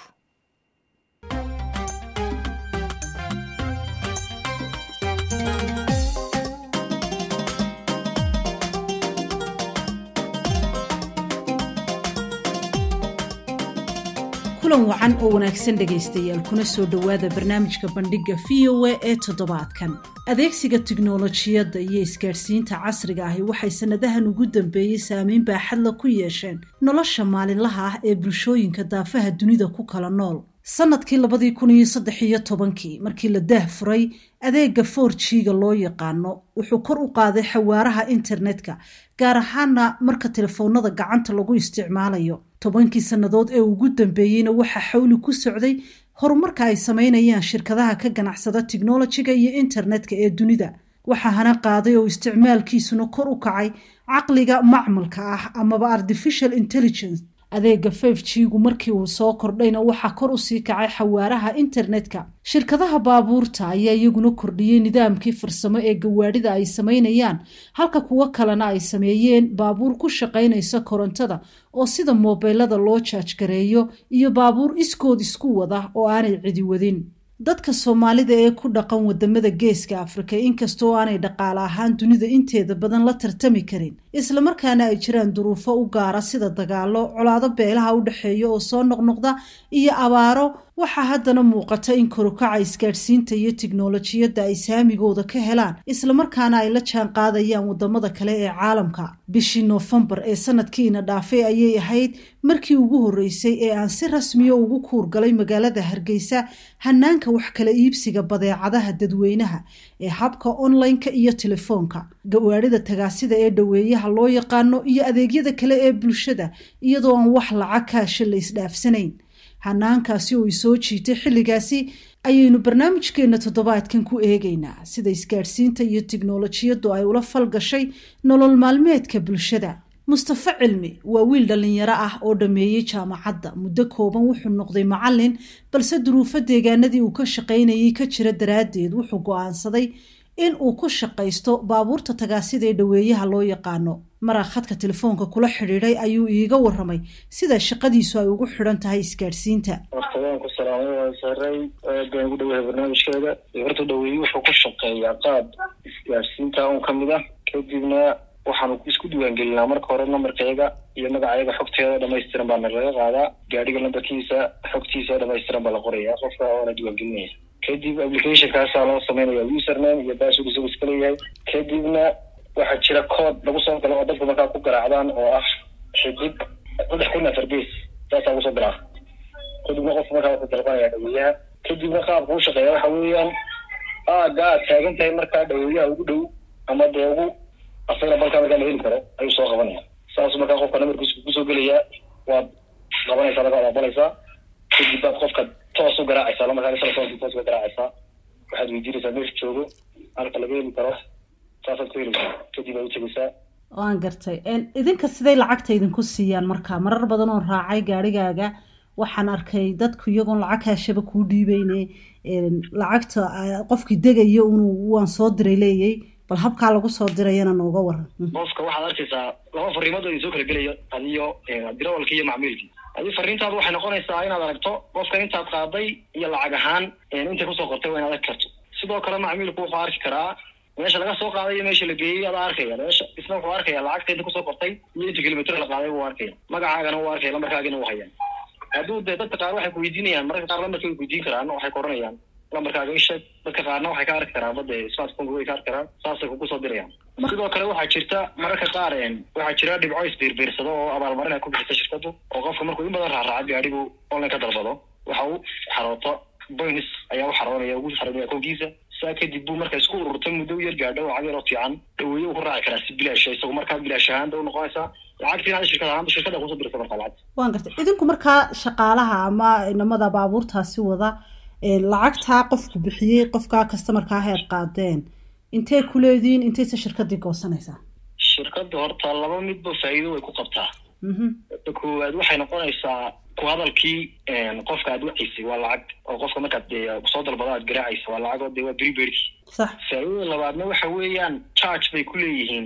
kulan wacan oo wanaagsan dhegaystayaal kuna soo dhowaada barnaamijka bandhigga v o a ee toddobaadkan adeegsiga tiknolojiyadda iyo isgaadhsiinta casriga ahi waxay sannadahan ugu dambeeyey saameyn baaxadla ku yeesheen nolosha maalinlaha ah ee bulshooyinka daafaha dunida ku kala nool sannadkii labadii kun iyo saddex iyo tobankii markii la daah furay adeega for g-ga loo yaqaano wuxuu kor u qaaday xawaaraha internetka gaar ahaana marka telefoonada gacanta lagu isticmaalayo tobankii sannadood ee ugu dambeeyeyna waxaa xawli ku socday horumarka ay sameynayaan shirkadaha ka ganacsada tiknolojiga iyo internetka ee dunida waxaa hana qaaday oo isticmaalkiisuna kor u kacay caqliga macmalka ah amaba artificial intelligence adeega fif g-gu markii uu soo kordhayna waxaa kor usii kacay xawaaraha internetka shirkadaha baabuurta ayaa iyaguna kordhiyey nidaamkii farsamo ee gawaadhida ay samaynayaan halka kuwo kalena ay sameeyeen baabuur ku shaqaynaysa korontada oo sida moobeylada loo jaajgareeyo iyo baabuur iskood isku wada oo aanay cidi wadin dadka soomaalida ee ku dhaqan wadamada geeska afrika inkastoo aanay dhaqaale ahaan dunida inteeda badan la tartami karin islamarkaana ay jiraan duruufo u gaara sida dagaalo colaado beelaha u dhexeeya oo soo noqnoqda iyo abaaro waxaa haddana muuqata in korukaca isgaadhsiinta iyo tiknolojiyadda ay saamigooda ka helaan islamarkaana ay la jaan qaadayaan wadamada kale ee caalamka bishii noofembar ee sanadkiina dhaafay ayay ahayd markii ugu horreysay ee aan si rasmiya ugu kuurgalay magaalada hargeysa hanaanka wax kala iibsiga badeecadaha dadweynaha ee habka online-ka iyo telefoonka gawaadhida tagaasida ee dhoweeyaha loo yaqaano iyo adeegyada kale ee bulshada iyadoo aan wax lacag kaasha la isdhaafsanayn hanaankaasi oo i soo jiitay xilligaasi ayaynu barnaamijkeena toddobaadkan ku eegaynaa sida isgaadhsiinta iyo tiknolojiyaddu ay ula falgashay nolol maalmeedka bulshada mustafe cilmi waa wiil dhallinyaro ah oo dhammeeyey jaamacadda muddo kooban wuxuu noqday macallin balse duruufo deegaanadii uu ka shaqaynayay ka jira daraaddeed wuxuu go-aansaday in uu ku shaqaysto baabuurta tagaasida ee dhoweeyaha loo yaqaano maraa khadka telefoonka kula xidhiidhay ayuu iiga waramay sida shaqadiisu ay ugu xidhan tahay isgaadhsiinta horta waan ku salaamay waan saray aad baan ugu dhaweeya barnaamijkeeda horta dhaweeye wuxuu ku shaqeeyaa qaab isgaadhsiinta un ka mid ah kadibna waxaanu isku diiwaangelinaa marka hore nambarkeega iyo magacayaga xogteeda dhamaystiran baana laga qaadaa gaadhiga lambarkiisa xogtiisa dhamaystiran baa la qoraya qofka oona diiwaangelinaya kadib applicationkaasaa loo sameynaya username iyo password isagu iska leeyahay kadibna waxaa jira code lagu soo galo oo dadku markaa ku garaacdaan oo ah xidig saddex kun afar gees saasaa kusoo galaa kadibna qofku markaa wuxuu dalbanaya dhaweeyaha kadibna qaabka u shaqeeya waxa weeyaan aaga aad taagan tahay markaa dhaweeyaha ugu dhow ama dee ugu asagana balkaa markaa la heli karo ayuu soo qabanaya saasuu markaa qofka namarkiisa kusoo gelayaa waad qabanaysaa markaa waad aqbalaysaa kadib baad qofka toos u garaacaysaa lamarkaa telefoonka toos uga garaacaysaa waxaad weydiinaysaa meesha joogo halka laga heli karo saasaad ku helaysaa kadib aad u tegaysaa waan gartay idinka siday lacagta idinku siiyaan marka marar badan oo raacay gaarigaaga waxaan arkay dadku iyagoon lacag kaashaba kuu dhiibeyne lacagta qofkii degaya inuu waan soo diray leeyay bal habkaa lagu soo dirayana nooga waran qofka waxaad arkaysaa laba fariimood oo idin soo kala gelaya adiyo dirawalka iyo macmiilkii adi fariintaadu waxay noqonaysaa inaad aragto qofka intaad qaaday iyo lacag ahaan intay kusoo qortay waa inaad arki karto sidoo kale macmiilku wuxuu arki karaa meesha laga soo qaaday iyo meesha la geeyey adaa arkaya meesha isna wuxuu arkaya lacagta inta kusoo qortay iyo inta kilomitr la qaaday wuu arkaya magacaagana wuu arkaya lambarkaagina wuu hayaan hadduu dee dadka qaar waxay kuweydiinayaan mararka qaar lambarka way kuweydiin karaan waxay ku oranayaan lambarkaaga isheeg dadka qaarna waxay ka arki karaan bade smartphone way ka arki karaan saasay kugu soo dirayaan sidoo kale waxaa jirta mararka qaar waxaa jira dhibco isbiirbiirsado oo abaalmarin ay ku bixisa shirkadu oo qofka markuu in badan raaraaca gaadhigu online ka dalbado waxa uu xarooto boyns ayaa u xaroonaya ugu xaroonaya akoonkiisa saa kadib buu marka isku ururtay muddo u yar gaadho lacag yaroo fiican dhaweeye uu ku raaci karaa si bilaash isagu markaa bilaash ahaanda u noqonaysaa lacagtiin hada shirkad ahaanba shirkada kusoo dirta markaa lacagta waan gartay idinku markaa shaqaalaha ama inamada baabuurtaasi wada lacagtaa qofku bixiyey qofkaa kastamarkaa heer qaadeen intee ku leediin intayse shirkadii goosanaysaa shirkadda horta laba midba faa'iido way ku qabtaa ta koowaad waxay noqonaysaa ku hadalkii qofka aad wacaysay waa lacag oo qofka markaad dee soo dalbado aad garaacaysa waa lacag oo dee waa beriberki sax faa'iidada labaadna waxa weeyaan charge bay ku leeyihiin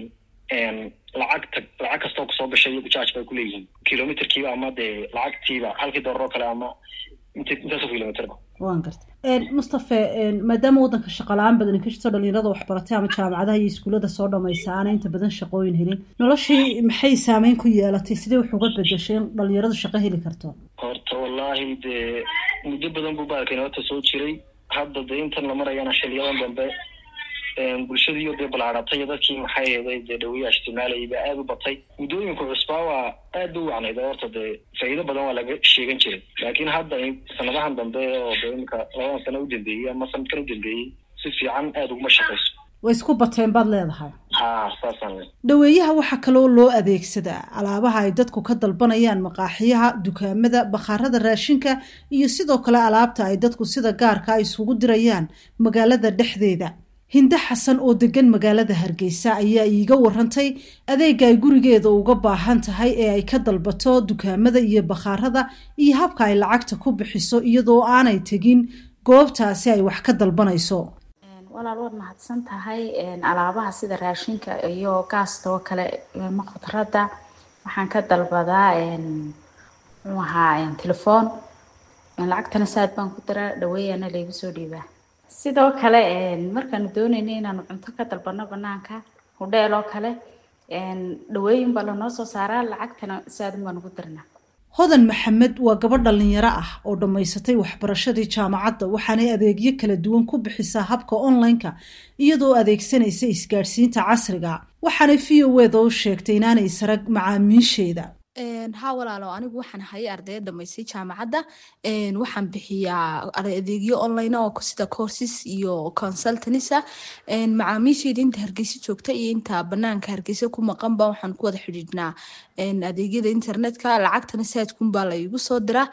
lacagta lacag kastoo kusoo gashay iyagu charge bay ku leeyihiin kilometerkiiba ama dee lacagtiiba halkii doolar oo kale ama int intaasoo kilometerba waan gartay mustafe maadaama waddanka shaqala-aan badan ka jirto dhalinyarada waxbaratay ama jaamacadaha iyo iskuullada soo dhamaysa aanay inta badan shaqooyin helin noloshii maxay saameyn ku yeelatay sidee wax uga bedeshay in dhalinyaradu shaqo heli karto horta wallaahi dee muddo badan buu baalkan horta soo jiray hadda dee intan la marayana xiliyadan dambe bulshadiiyo dee balaaratay dadkii maxay ahaday dee dhaweyaha isticmaalayay baa aada u batay muddooyinku cusbaa waa aad ba u wacnayd oo horta dee faa'iido badan waa laga sheegan jiray laakiin hadda sanadahan dambe oo dee imika labadan sano u dambeeyey ama sanadkan u dambeeyey si fiican aada uguma shaqayso way isku bateen baad leedahay ha saasaan dhaweeyaha waxaa kaloo loo adeegsadaa alaabaha ay dadku ka dalbanayaan maqaaxiyaha dukaamada bakhaarada raashinka iyo sidoo kale alaabta ay dadku sida gaarka isugu dirayaan magaalada dhexdeeda hinde xasan oo degan magaalada hargeysa ayaa iiga warantay adeega ay gurigeeda uga baahan tahay ee ay ka dalbato dukaamada iyo bakhaarada iyo habka ay lacagta ku bixiso iyadoo aanay tegin goobtaasi ay wax ka dalbanayso walaal waad mahadsan tahay alaabaha sida raashinka iyo gaasta oo kale ma khudradda waxaan ka dalbadaa muxuu ahaa telefoon lacagtana saad baan ku diraa dhaweeyana laygu soo dhiibaa sidoo kale markaanu doonayna inaanu cunto ka dalbano banaanka hudheel oo kale dhaweeyin baa lanoo soo saaraa lacagtana saadun baan ugu dirnaa hodan maxamed waa gabadh dhallinyaro ah oo dhammaysatay waxbarashadii jaamacadda waxaanay adeegyo kala duwan ku bixisaa habka online-ka iyadoo adeegsanaysa isgaadhsiinta casriga waxaanay v o eda u sheegtay inaanay sarag macaamiisheeda haa walaalo anigu waxaan hayay ardaya dhamaystay jaamacadda waxaan bixiyaa adeegyo online oo sida courses iyo consultanisa macaamiisheyda inta hargeysa joogta iyo inta banaanka hargeysa ku maqanba waxaan ku wada xidhiidhnaa adeegyada internetka lacagtana saadkunbaa la igu soo diraa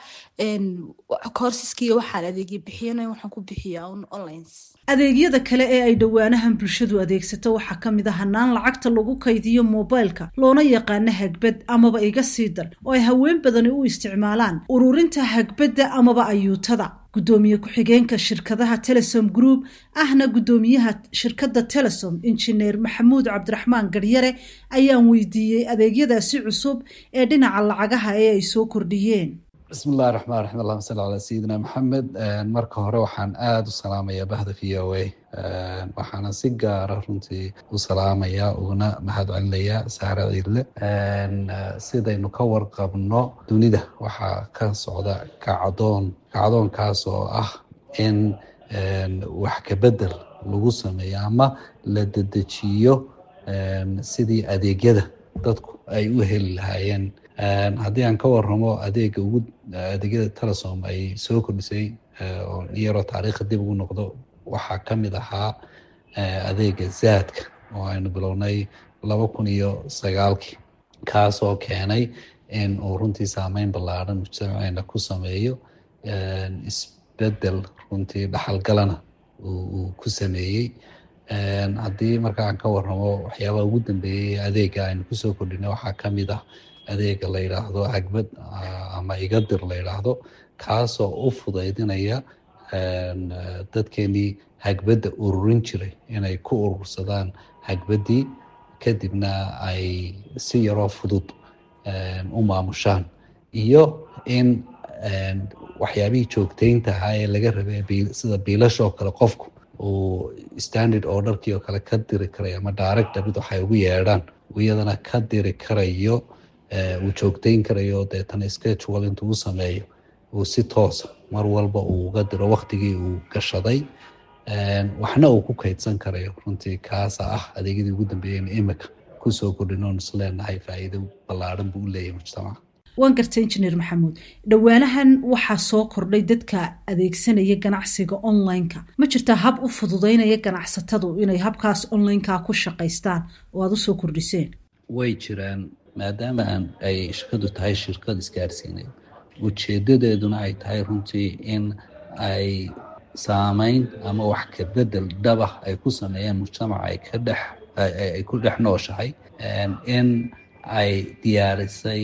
courseskiiyo waxaan adeegyo bixiyana waxaan ku bixiyaa online adeegyada kale ee ay dhowaanahan bulshadu adeegsato waxaa ka mid a hanaan lacagta lagu kaydiyo moobaylka loona yaqaano hagbad amaba iga sii dal oo ay haween badani u isticmaalaan ururinta hagbadda amaba ayuutada guddoomiye ku-xigeenka shirkadaha telesom group ahna guddoomiyaha shirkadda telesom injineer maxamuud cabdiraxmaan garyare ayaan weydiiyey adeegyadaasi cusub ee dhinaca lacagaha ee ay soo kordhiyeen bismillahi raxmaan raxiim allahuma salli calaa sayidina maxamed marka hore waxaan aada u salaamayaa bahda v o a waxaana si gaara runtii u salaamayaa uguna mahad celinayaa saare ciidle sidaynu ka warqabno dunida waxaa ka socda kacdoon kacdoonkaas oo ah in wax kabedel lagu sameeyo ama la dedejiyo sidii adeegyada dadku ay u heli lahaayeen haddii aan ka waramo adeega ugu adeegyada telesom ay soo kordhisay oo yaroo taariikha dib ugu noqdo waxaa ka mid ahaa adeega zaadka oo aynu bilownay laba kun iyo sagaalkii kaasoo keenay in uu runtii saameyn ballaaran mujtamaceena ku sameeyo isbedel runtii dhaxalgalana uu ku sameeyey haddii marka aan ka waramo waxyaabaha ugu dambeeyey adeega aynu kusoo kordhinay waxaa ka mid ah adeega la yidhaahdo hagbad ama igadir la yidhaahdo kaasoo u fudaydinaya dadkeenii hagbadda ururin jiray inay ku urursadaan hagbaddii kadibna ay si yaroo fudud u maamushaan iyo in waxyaabihii joogtaynta ahaa ee laga rabay sida biilashoo kale qofku uu standard orderkii oo kale ka diri karayo ama direct debit waxay ugu yeedhaan iyadana ka diri karayo uu joogtayn karayo deetana schedule intuu u sameeyo uu si toosa mar walba uu uga diro waktigii uu gashaday waxna uu ku kaydsan karayo runtii kaasa ah adeegyadii ugu dambeeyeen imika kusoo kordhinoon is leenahay faa'iido ballaaran buu u leeyahay mujtamaca waan gartay injineer maxamuud dhowaanahan waxaa soo kordhay dadka adeegsanaya ganacsiga online-ka ma jirtaa hab u fududeynaya ganacsatadu inay habkaas online-ka ku shaqaystaan oo aada usoo kordhiseen way jiraan maadaama aan ay shirkadu tahay shirkad isgaarsiineed ujeedadeeduna ay tahay runtii in ay saameyn ama wax ka bedel dhabah ay ku sameeyaan mujtamaca ay ka dhex ay ku dhex nooshahay in ay diyaarisay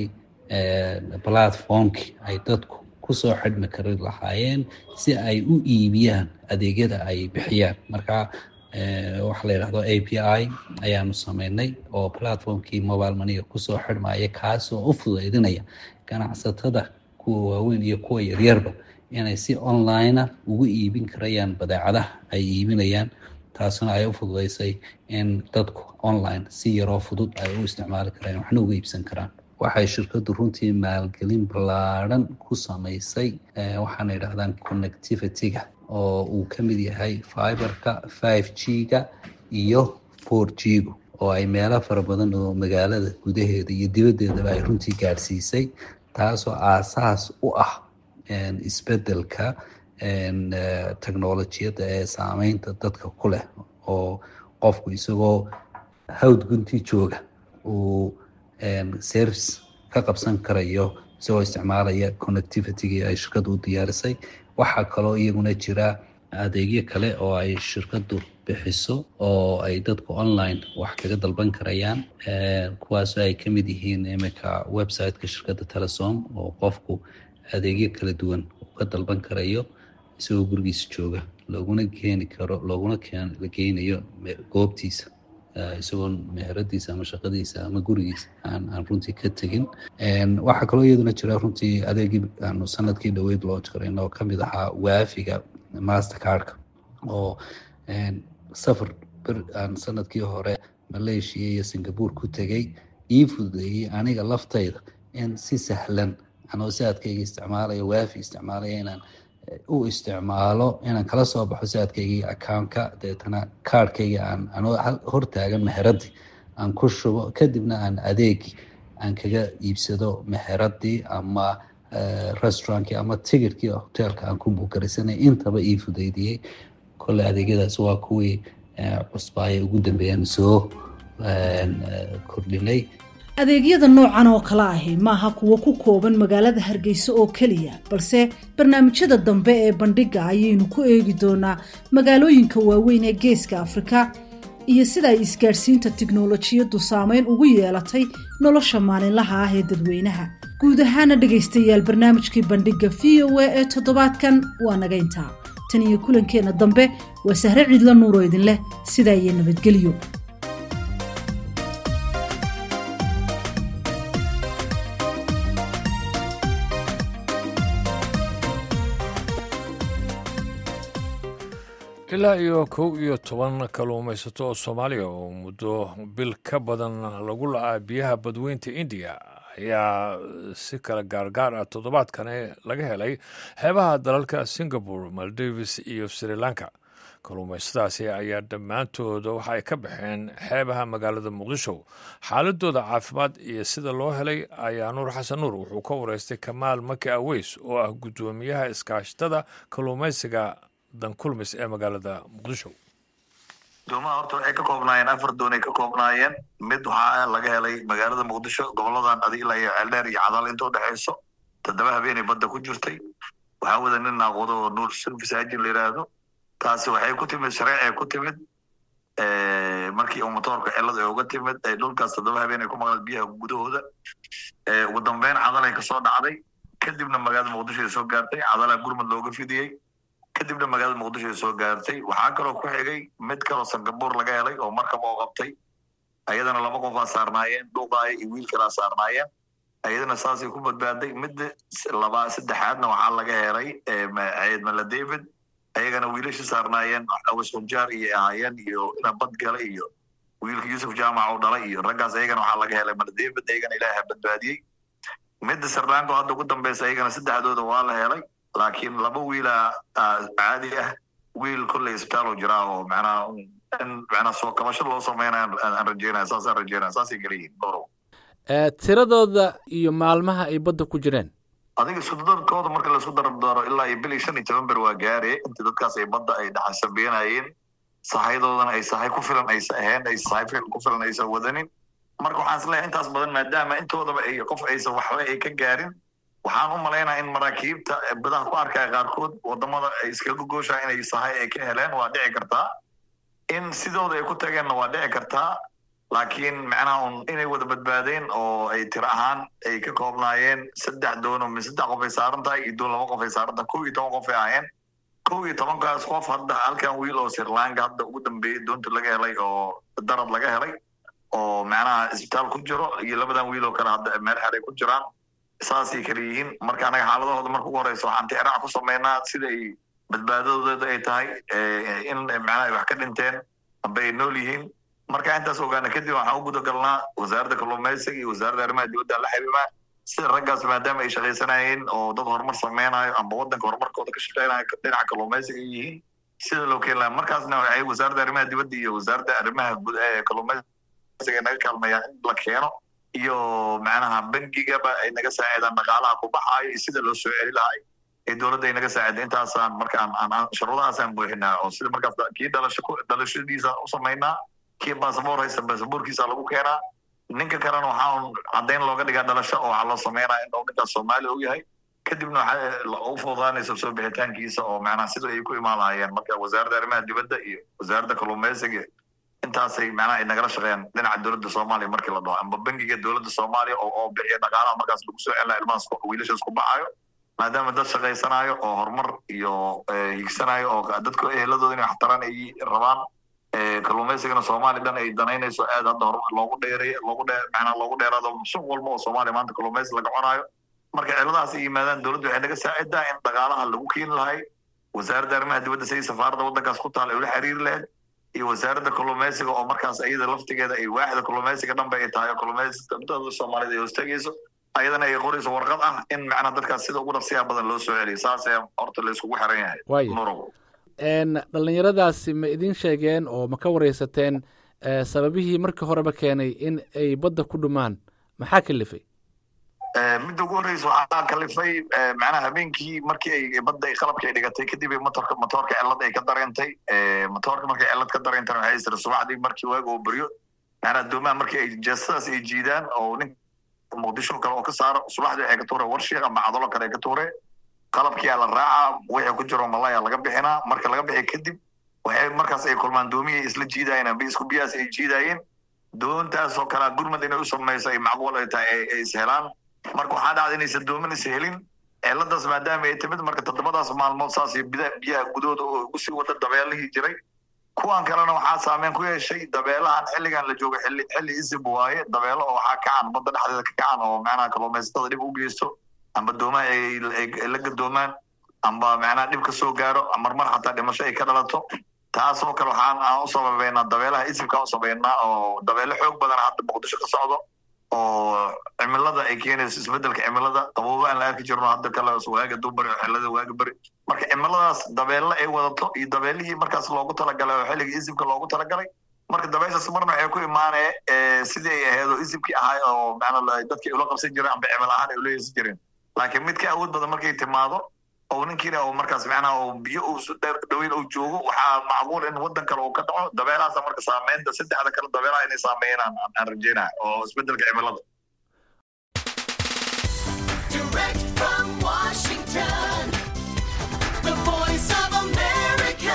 platformkii ay dadku kusoo xidhmi kari lahaayeen si ay u iibiyaan adeegyada ay bixiyaan marka waxa la yidhahdo a p i ayaanu sameynay oo platformkii mobile maniga kusoo xidhmaya kaasoo u fudaydinaya ganacsatada kuwa waaweyn iyo kuwa yaryarba inay si onlinea ugu iibin karayaan badeecadaha ay iibinayaan taasna ay u fududaysay in dadku online si yaroo fudud ay u isticmaali karayaan waxna uga iibsan karaan waxay shirkadu runtii maalgelin ballaaran ku samaysay waxaana yidhahdaan connectivity-ga oo uu ka mid yahay fiberka five g ga iyo four g gu oo ay meelo fara badan oo magaalada gudaheeda iyo dibaddeedaba ay runtii gaadhsiisay taasoo aasaas u ah isbedelka technolojiyadda ee saameynta dadka ku leh oo qofku isagoo hawd gunti jooga uu service ka qabsan karayo isagoo isticmaalaya connectivity-gii ay shirkadu u diyaarisay waxaa kaloo iyaguna jira adeegyo kale oo ay shirkadu bixiso oo ay dadku online wax kaga dalban karayaan kuwaasoo ay ka mid yihiin iminka websiteka shirkadda telesom oo qofku adeegyo kala duwan uu ka dalban karayo isagoo gurigiisa jooga looguna keeni karo looguna geynayo goobtiisa isagoo meheradiisa ama shaqadiisa ama gurigiisa aan aan runtii ka tegin waxaa kaloo iyaduna jira runtii adeegii aanu sanadkii dhaweyd loo jirayna oo kamid ahaa waafiga mastercardka oo safar ber aan sanadkii hore malaysia iyo singapore ku tegay ii fududeeyey aniga laftayda in si sahlan anoo saadkayga isticmaalaya waafi isticmaalaya inaan u isticmaalo inaan kala soo baxo saadkaygii accountka deetana kaarhkayga aan anoo hortaagan meheradii aan ku shubo kadibna aan adeegi aan kaga iibsado meheradii ama restaurantkii ama tigirkii hoteelka aan ku buugaraysanay intaba ii fudeydiyey kole adeegyadaas waa kuwii cusbaaya ugu dambeeyaan soo kordhinay adeegyada noocan oo kale ahi maaha kuwo ku kooban magaalada hargeysa oo keliya balse barnaamijyada dambe ee bandhigga ayaynu ku eegi doonaa magaalooyinka waaweyn ee geeska afrika iyo sida ay isgaadhsiinta tiknolojiyaddu saameyn ugu yeelatay nolosha maalinlaha ah ee dadweynaha guud ahaana dhegaystayaal barnaamijkii bandhigga v o a ee toddobaadkan waa naga intaa tan iyo kulankeenna dambe waa sahre ciidla nuuroo idin leh sidaa iyo nabadgelyo ilaa iyo kow iyo toban kalluumaysato oo soomaaliya oo muddo bil ka badan lagu la-aa biyaha badweynta indiya ayaa si kala gaargaar ah toddobaadkani laga helay xeebaha dalalka singapore maldives iyo sri lanka kalluumaysadaasi ayaa dhammaantooda waxa ay ka baxeen xeebaha magaalada muqdisho xaaladooda caafimaad iyo sida loo helay ayaa nuur xasan nuur wuxuu ka wareystay kamaal maki aweys oo ah guddoomiyaha iskaashatada kalluumaysiga dankulmis ee magaalada muqdisho doomaha horta waxay ka koobnaayeen afar doon ay ka koobnaayeen mid waxaa laga helay magaalada muqdisho goboladan adigla iyo ceeldheer iyo cadaal inta udhexayso toddoba habeenay badda ku jirtay waxaa wada nin naaqwado oo nuur service hajin la yidhaahdo taasi waxay ku timid shareecay ku timid markii uu motoorka cilada uga timid ay dhulkaas toddoba habeen ay ku maqleen biyaha gudahooda ugu dambeyn cadalay kasoo dhacday kadibna magaalada muqdisho ay soo gaartay cadalaa gurmud looga fidiyey kadibna magaalada muqdisho ay soo gaartay waxaa kaloo ku xigay mid kaloo singapore laga helay oo markab oo qabtay ayadana laba qofaa saarnaayeen dhuuqaaya iyo wiil kalaa saarnaayeen ayadana saasay ku badbaaday midda laba saddexaadna waxaa laga helay ciid mala david ayagana wiilasha saarnaayeen awis hunjaar iyo ahaayeen iyo ina bad gala iyo wiilka yuusuf jaamac oo dhalay iyo raggaas ayagana waxaa laga helay mala david ayagana ilaaha badbaadiyey midda sirlanka hadda ugu dambeysa ayagana saddexdooda waa la helay laakiin laba wiila caadi ah wiil kolley isbitaal oo jiraa oo macnaha in macnaha soo kabasho loo sameynaya aan rajeynaya saasaan rajeynaya saasay kala yihiin dhowrow tiradooda iyo maalmaha ay badda ku jireen adiga iskudarkooda marka laisku dardaro ilaa iyo bil iyo shan iyo toban ber waa gaare intii dadkaas ay badda ay dhaxasabeynayeen sahayadoodana ay sahay ku filan aysa ahayn ay sahay ku filan aysa wadanin marka waxaan isleeyahay intaas badan maadaama intoodaba ay qof aysan waxba ay ka gaarin waxaan u malaynaa in maraakiibta badaha ku arkaya qaarkood wadamada ay iskaga gooshaa inay sahay ay ka heleen waa dhici kartaa in sidooda ay ku tageenna waa dhici kartaa laakiin macnaha un inay wada badbaadeen oo ay tir ahaan ay ka koobnaayeen saddex doon oo saddex qof ay saaran tahay iyo doon laba qof ay saaran tahay kow iyo toban qof ay ahaayeen kow iyo tobankaas qof hadda halkan wiil oo sirlanka hadda ugu dambeeyey doonta laga helay oo darad laga helay oo macnaha isbitaal ku jiro iyo labadan wiil oo kale hadda meel xeray ku jiraan saasay kala yihiin marka anaga xaaladahooda marka ugu horeysa waxaan tixraac ku sameynaa sida ay badbaadadooda ay tahay in macnaha ay wax ka dhinteen amba ay nool yihiin marka intaas ogaana kadib waxaan u guda galnaa wasaaradda kalluumaysiga iyo wasaaradda arrimaha dibadda la xiriiraa sida raggaas maadaama ay shaqaysanayeen oo dad horumar sameynayo amba waddanka horumarkooda ka shaqeynayo dhinaca kalluumaysiga ay yihiin sida loo keeni lahaa markaasna waxay wasaaradda arrimaha dibadda iyo wasaaradda arrimaha guud ee kalluumaysiga naga kaalmayaan in la keeno iyo macnaha bangigaba ay naga saacidaan dhaqaalaha ku baxaayo iyo sida loo soo celi lahay ee dowladda ay naga saacida intaasaan marka aan shuruudahaasaan buuxinaa oo sida markaas kii dhalasho dhalashadiisa u samaynaa kii basaboor haysta basaboorkiisa lagu keenaa ninka kalena waxaa caddayn looga dhigaa dhalasho oo waxaa loo sameynaa in uu ninkaas soomaali og yahay kadibna waxaa u fududaanaysa soo bixitaankiisa oo macnaha sida ay ku imaan lahaayeen marka wasaaradda arrimaha dibadda iyo wasaaradda kalluumaysiga intaasay macnaha ay nagala shaqeeyaan dhinaca dowladda soomaaliya markii la dhaho amba bangiga dowladda soomaaliya oo oo bixiya dhaqaalaha markaas lagu soo celina ilmahaas wiilashaas ku baxaayo maadaama dad shaqaysanayo oo horumar iyo higsanayo oo dadka eheladooda inay waxtaraan ay rabaan kalluumaysigana soomaaliya dhan ay danaynayso aad hadda horumar loogu dheeray loogu dhee macnaha loogu dheeraado suuq walba oo soomaaliya maanta kalluumaysi laga cunaayo marka ciladahaas ay yimaadaan dowladda waxay naga saacidaa in dhaqaalaha lagu keeni lahay wasaaradda arrimaha dibadda sidii safaaradda waddankaas ku taal ay ula xiriiri lahayd iyo wasaaradda kalluumaysiga oo markaas iyada laftigeeda ay waaxda kalluumaysiga dhanba ay tahay oo kalluumaysiga soomaalida ay hoostagayso ayadana ay qorayso warqad ah in macnaha dadkaas sida ugu dhaqsiyaha badan loo soo celiyo saasee horta la iskugu xiran yahay Waayo. nurow dhallinyaradaasi ma idin sheegeen oo ma ka wareysateen eh, sababihii markii horeba keenay in ay badda ku dhumaan maxaa kalifay midda ugu horreysa waxaa kalifay eh, macnaha habeenkii markii ay badda ay qalabka ay dhigatay kadib ay motorka motoorka cilad ay ka dareentay Eh, motoorka markay cilad ka dareentana waxay isiri subaxdii markii waaga uu beryo macnaha doomaha markii ay jeestadaas ay jiidaan oo nin muqdisho kale oo ka saaro subaxdii waxay ka tuure warshiiq ama cadalo kale ay ka tuure qalabkiyaa la raacaa wixii ku jiro malaya laga bixinaa marka laga bixi kadib waxay markaas ay kulmaan doomihii isla jiidayeen amba isku biyahaas ay jiidayeen doontaasoo kalea gurmad inay u samayso ay macquul ay tahay ay- ay ishelaan marka waxaa dhacda inaysan doomin is helin ciladaas maadaama ay timid marka toddobadaas maalmood saas iyo bida- biyaha gudahooda oo ugu sii wada dabeelihii jiray kuwan kalena waxaa saameyn ku yeeshay dabeelahan xilligan la joogo xilli xilli isib waaye dabeelo oo waxaa kacan badda dhexdeeda ka kacan oo macnaha kalluumaysatada dhib u geysto amba doomaha ay ay- ay la gadoomaan amba macnaha dhib ka soo gaaro marmar xataa dhimasho ay ka dhalato taasoo kale waxaan aan u sababeynaa dabeelaha isibkaan u sababeynaa oo dabeelo xoog badan hadda muqdisho ka socdo oo cimilada ay keenayso isbedelka cimilada qaboobo aan la arki jirno hadda kale waaga duubari oo xilada waaga beri marka cimiladaas dabeelle ay wadato iyo dabeelihii markaas loogu talagalay oo xilliga isibka loogu talagalay marka dabeeshaas marna waxay ku imaanee eh, sidii ay ahayd oo isibkii ahay oo macnaa la- dadkii ula qabsan jireen amba cimil ahaan ay ula yeesan jireen laakiin mid ka awood badan markay timaado oo ninkiina uu markaas macnaha uu biyo uu su dheer dhaweyn uu joogo waxaa macquul in waddan kale uu ka dhaco dabeelahaasa marka saameynta saddexda kale dabeelaha inay saameeyaan aan- aan rajeynaya oo isbedelka cimilada Direct from Washington, the voice of America,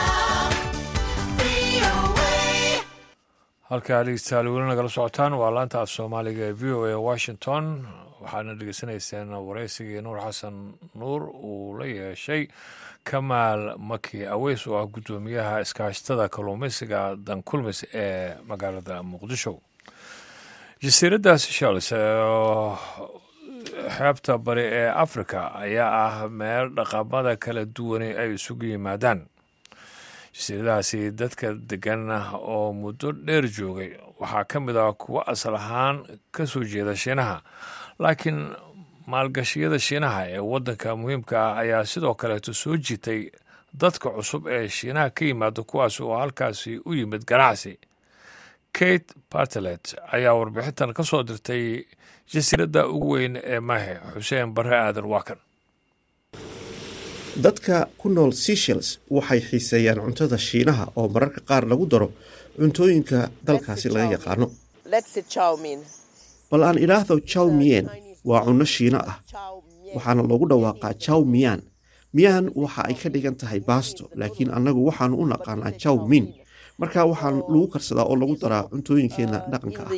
VOA. halkaa dhegeystayaal weli nagala socotaan waa laanta af soomaaliga ee v o a washington waxaadna dhegeysanayseen wareysigii nuur xasan nuur uu la yeeshay kamaal maki aweys oo ah guddoomiyaha iskaashatada kalluumaysiga dankulmis ee magaalada muqdisho jasiiradda seychelles oo xeebta bari ee africa ayaa ah meel dhaqamada kala duwani ay isugu yimaadaan jasiiradahaasi dadka degan oo muddo dheer joogay waxaa ka mid ah kuwo asal ahaan ka soo jeeda shiinaha laakiin maalgashiyada shiinaha ee waddanka muhiimka ah ayaa sidoo kaleeto soo jitay dadka cusub ee shiinaha ka yimaada kuwaas oo halkaasi u yimid ganacsi kate bartelet ayaa warbixintan ka soo dirtay jasiiradda ugu weyn ee mahe xuseen barre aadan waakan dadka ku nool seychelles waxay xiiseeyaan cuntada shiinaha oo mararka qaar lagu daro cuntooyinka dalkaasi laga yaqaano bal aan idhaahdo chow mien waa cunno shiino ah waxaana loogu dhawaaqaa chow mian mian waxa ay ka dhigan tahay baasto laakiin annagu waxaanu u naqaanaa chow min marka waxaan lagu karsadaa oo lagu daraa cuntooyinkeenna dhaqanka ah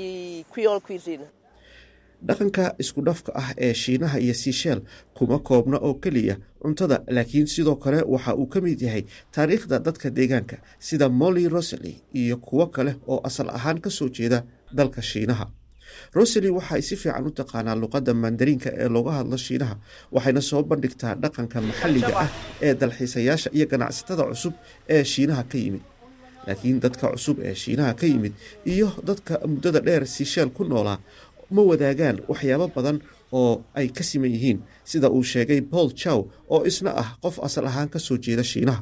dhaqanka isku dhafka ah ee shiinaha iyo siisheel kuma koobna oo keliya cuntada laakiin sidoo kale waxa uu ka mid yahay taariikhda dadka deegaanka sida molly rosely iyo kuwo kale oo asal ahaan ka soo jeeda dalka shiinaha rosely waxay si fiican u taqaanaa luqadda mandariinka ee looga hadlo shiinaha waxayna soo bandhigtaa dhaqanka maxalliga ah ee dalxiisayaasha iyo ganacsatada cusub ee shiinaha ka yimid laakiin dadka cusub ee shiinaha ka yimid iyo dadka muddada dheer siisheel ku noolaa ma wadaagaan waxyaabo badan oo ay ka siman yihiin sida uu sheegay paul chow oo isna ah qof asal ahaan ka soo jeeda shiinaha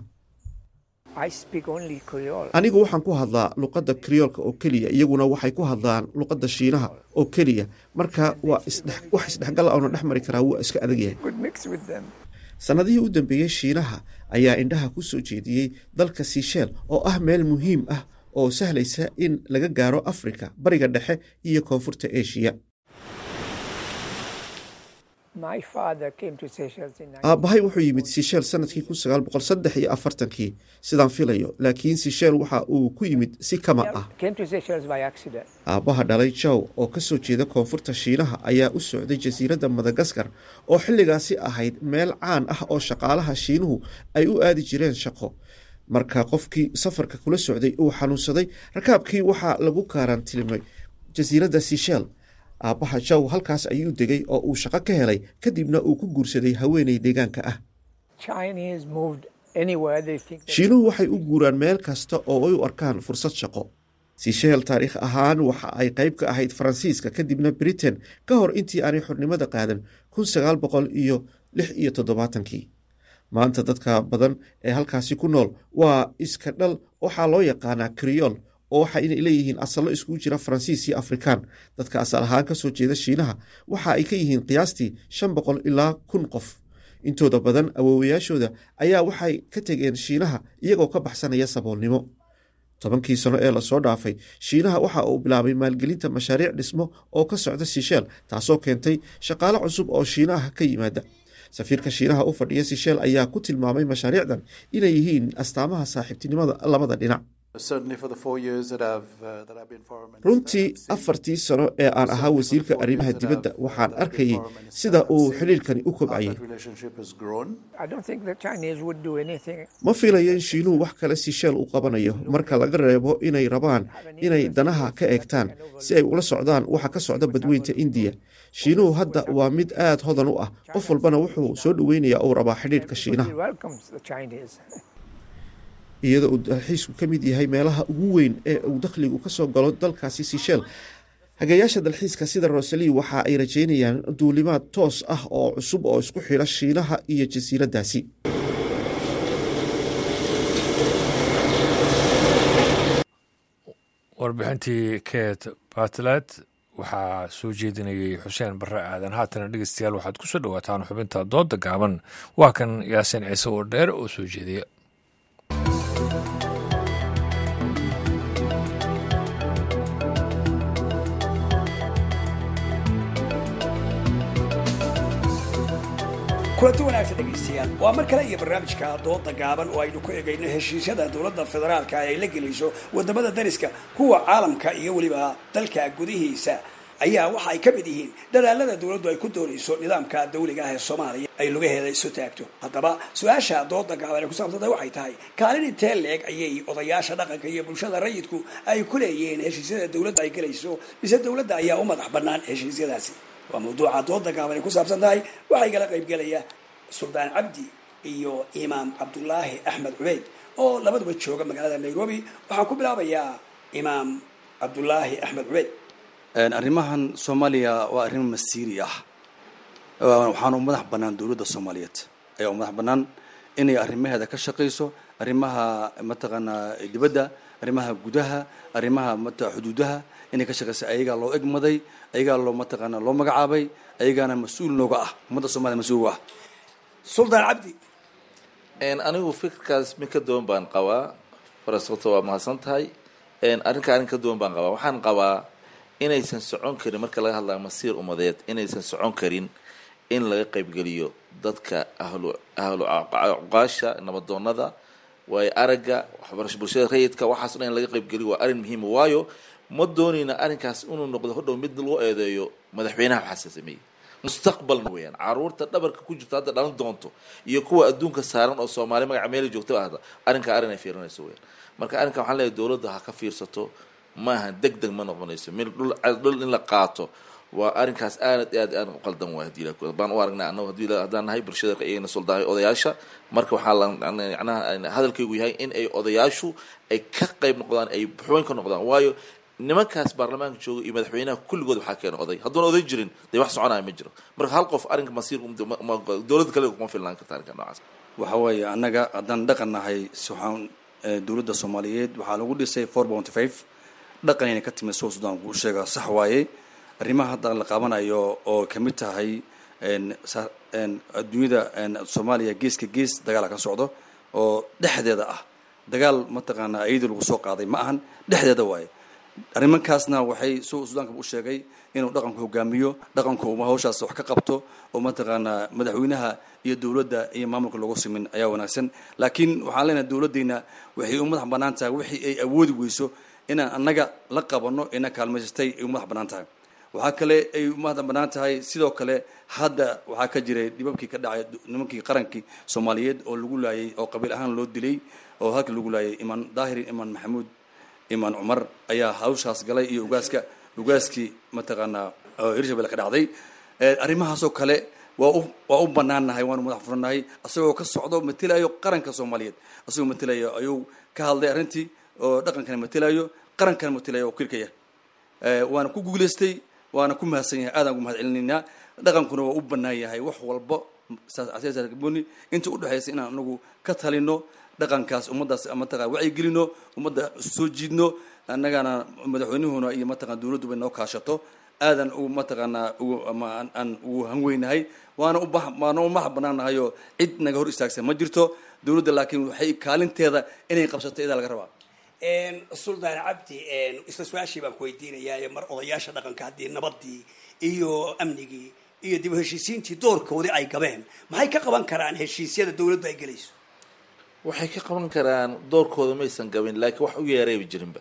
anigu waxaan ku hadlaa luqadda kriyoolka oo keliya iyaguna waxay ku hadlaan luqadda shiinaha oo keliya marka waa isdhex- wax isdhexgal oona dhex mari karaa wuu iska adag yahay sannadihii u dambeeyey shiinaha ayaa indhaha ku soo jeediyey dalka siisheel oo ah meel muhiim ah oo sahlaysa in laga gaaro afrika bariga dhexe iyo koonfurta eshiya My father came to Seychelles in aabbahay wuxuu yimid sisheel sanadkii kun sagaal boqol saddex iyo afartankii sidaan filayo laakiin sisheel waxa uu ku yimid si kama ah came to Seychelles by accident. aabbaha dhalay jow oo ka soo jeeda koonfurta shiinaha ayaa u socday jasiiradda madagaskar oo xilligaasi ahayd meel caan ah oo shaqaalaha shiinuhu ay u aadi jireen shaqo marka qofkii safarka kula socday uu xanuunsaday rakaabkii waxaa lagu kaaraantilimay jasiiradda sisheel aabbaha jow halkaas ayuu degay oo uu shaqo ka helay kadibna uu ku guursaday haweeney deegaanka ah Chinese moved anywhere they think. they- shiinuhu waxay u guuraan meel kasta oo ay u arkaan fursad shaqo sisheel taariikh ahaan waxa ay qayb ka ahayd faransiiska kadibna britain ka hor intii aanay xornimada qaadan kun sagaal boqol iyo lix iyo toddobaatankii maanta dadka badan ee halkaasi ku nool waa iska dhal waxaa loo yaqaanaa kriyool oo waxa inay leeyihiin asallo iskugu jira faransiis iyo afrikaan dadka asal ahaan kasoo jeeda shiinaha waxa ay ka yihiin qiyaastii shan boqol ilaa kun qof intooda badan awoowayaashooda ayaa waxay ka tegeen shiinaha iyagoo ka baxsanaya saboolnimo tobankii sano ee lasoo dhaafay shiinaha waxa uu bilaabay maalgelinta mashaariic dhismo oo ka socda sisheel taasoo keentay shaqaale cusub oo shiinaha ka yimaada safiirka shiinaha u fadhiya sisheel ayaa ku tilmaamay mashaariicdan inay yihiin astaamaha saaxiibtinimada labada dhinac Certainly for the four years that I've, uh, that I've been foreign minister. runtii afartii sano ee aan ahaa wasiirka arrimaha dibadda waxaan arkayay sida uu xidhiirkani u kobcayay That relationship has grown. I don't think the Chinese would do anything. ma filayo in shiinuhu wax kale sisheel u qabanayo marka laga reebo inay rabaan inay danaha ka eegtaan si ay ula socdaan waxa ka socda badweynta indiya shiinuhu hadda waa mid aad hodan u ah qof walbana wuxuu soo dhoweynayaa uu rabaa xidhiirka shiinaha He welcomes the Chinese. iyadoo uu dalxiisku ka mid yahay meelaha ugu weyn ee uu dakhligu ka soo galo dalkaasi sisheel hagayaasha dalxiiska sida rosali waxa ay rajeynayaan duulimaad toos ah oo cusub oo isku xidha shiinaha iyo jasiiraddaasi warbixintii kate batlet waxaa soo jeedinayay xuseen barre aadan haatana dhegeystayaal waxaad ku soo dhowaataan xubinta dooda gaaban waa kan yaasiin ciise oo dheer oo soo jeediya kulanti wanaagsan dhegaystayaal waa mar kale iyo barnaamijka dooda gaaban oo aynu ku egayno heshiisyada dowladda federaalka ay la gelayso wadamada dariska kuwa caalamka iyo weliba dalka gudihiisa ayaa waxa ay ka mid yihiin dadaalada dowladdu ay ku doonayso nidaamka dawliga ah ee soomaaliya ay lugaheeda isu taagto haddaba su-aasha dooda gaaban ee ku saabsantay waxay tahay kaalin intee leeg ayay odayaasha dhaqanka iyo bulshada rayidku ay ku leeyihiin heshiisyada dowladda ay gelayso mise dowladda ayaa u madax bannaan heshiisyadaasi waa mawduuca dooda gaaban ay ku saabsan tahay waxaa igala qaybgelaya suldaan cabdi iyo imaam cabdulaahi axmed cubeyd oo labaduba jooga magaalada nairobi waxaan ku bilaabayaa imaam cabdulaahi axmed cubeyd arrimahan soomaaliya waa arrin masiiri ah waxaana u madax bannaan dowladda soomaaliyeed ayaa u madax bannaan inay arrimaheeda ka shaqayso arrimaha mataqaanaa dibadda arrimaha gudaha arrimaha mata xuduudaha inay ka shaqayso ayagaa loo egmaday ayagaa loo mataqaanaa loo magacaabay ayagaana mas-uul nooga ah ummadda soomaliya mas-uul uga ah suldaan cabdi anigu fikirkaas mid ka duwan baan qabaa farasabto waa mahadsan tahay arrinka arrin ka duwan baan qabaa waxaan qabaa inaysan socon karin marka laga hadlayo masiir umadeed inaysan socon karin in laga qaybgeliyo dadka ahlu ahlu cuqaasha nabadoonada waayo aragga waxbarasho bulshada rayidka waxaas o dhan in laga qaybgeliyo waa arrin muhiima waayo ma doonayna arrinkaas inuu noqdo hodhow mid loo eedeeyo madaxweynaha waxaase sameeyey mustaqbalna weeyaan caruurta dhabarka ku jirta hadda dhalan doonto iyo kuwa adduunka saaran oo soomaali magaca meeli joogtaba ahda arrinkaa arrin ay fiirinayso weeyaan marka arrinkan waxaan leeyahay dowladda ha ka fiirsato maaha deg deg ma noqonayso mil dhul dhul in la qaato waa arrinkaas aad aad aad u qaldan waay hadii la- baan u aragnaa annagu hadii la- haddaan nahay bulshada iyagana soldaahay odayaasha marka waxaa la macnaha hadalkaygu yahay in ay odayaashu ay ka qayb noqdaan ay xubin ka noqdaan waayo nimankaas baarlamaanka jooga iyo madaxweynaha kulligood waxaa keena oday hadduuna oday jirin dee wax soconaya ma jiro marka hal qof arrinka masiir dowladda kale kuma filnaan karta arrinka noocaas waxa weeye annaga haddaan dhaqan nahay si waxaan eh, dowladda soomaaliyeed waxaa lagu dhisay four bounty five dhaqan inay ka timid soo sudan kuu sheega sax waaye arrimaha hadda la qaabanayo oo kamid tahay en, sa- en, adduunyada en, soomaaliya geeska gees dagaala ka socdo oo dhexdeeda ah dagaal mataqaanaa iyadii lagu soo qaaday ma ahan dhexdeeda waaye arrimankaasna waxay su suudaanka u sheegay inuu dhaqanku hogaamiyo dhaqanku uma hawshaas wax ka qabto oo mataqaanaa madaxweynaha iyo dowladda iyo maamulka loogu simin ayaa wanaagsan laakiin waxaan leenahay dowladdeyna waxay u madax bannaan tahay wixii ay awoodi weyso inaan annaga la qabanno ina kaalmaysatay ay u madax bannaan tahay waxaa kale ay u madax bannaan tahay sidoo kale hadda waxaa ka jiray dhibabkii ka dhacay nimankii qarankii soomaaliyeed oo lagu laayay oo qabiil ahaan loo dilay oo halka lagu laayay imaan daahir imaan maxamuud imaan cumar ayaa hawshaas galay iyo ugaaska ugaaskii mataqaanaa oo hirshabelle ka dhacday arrimahaasoo kale waa u waa u banaannahay waanu madax furannahay asagoo ka socdo matelayo qaranka soomaaliyeed asagoo matelayo ayuu ka hadlay arrintii oo dhaqankana matelayo qarankana matelayo oo kirkaya waana ku guulaystay waana ku mahadsan yahay aadaan ugu mahad celinaynaa dhaqankuna waa u bannaan yahay wax walba saasboni inta udhexaysa inaan anagu ka talino dhaqankaas ummaddaas mataqaa wacyigelino ummadda soo jiidno annagana madaxweynuhuna iyo mataqana dowladdu bay noo kaashato aadan u mataqaanaa aan ugu hanweynahay waana u waana u maxa banaannahay oo cid naga hor istaagsan ma jirto dowladda laakiin waxay kaalinteeda inay qabsato idaa laga rabaa suldaan cabdi isla su-aashii baan ku weydiinayaa mar odayaasha dhaqanka haddii nabadii iyo amnigii iyo dib u heshiisiintii doorkoodii ay gabeen maxay ka qaban karaan heshiisyada dowladdu ay gelayso waxay ka qaban karaan doorkooda maysan gabin laakiin wax u yeerayba jirinba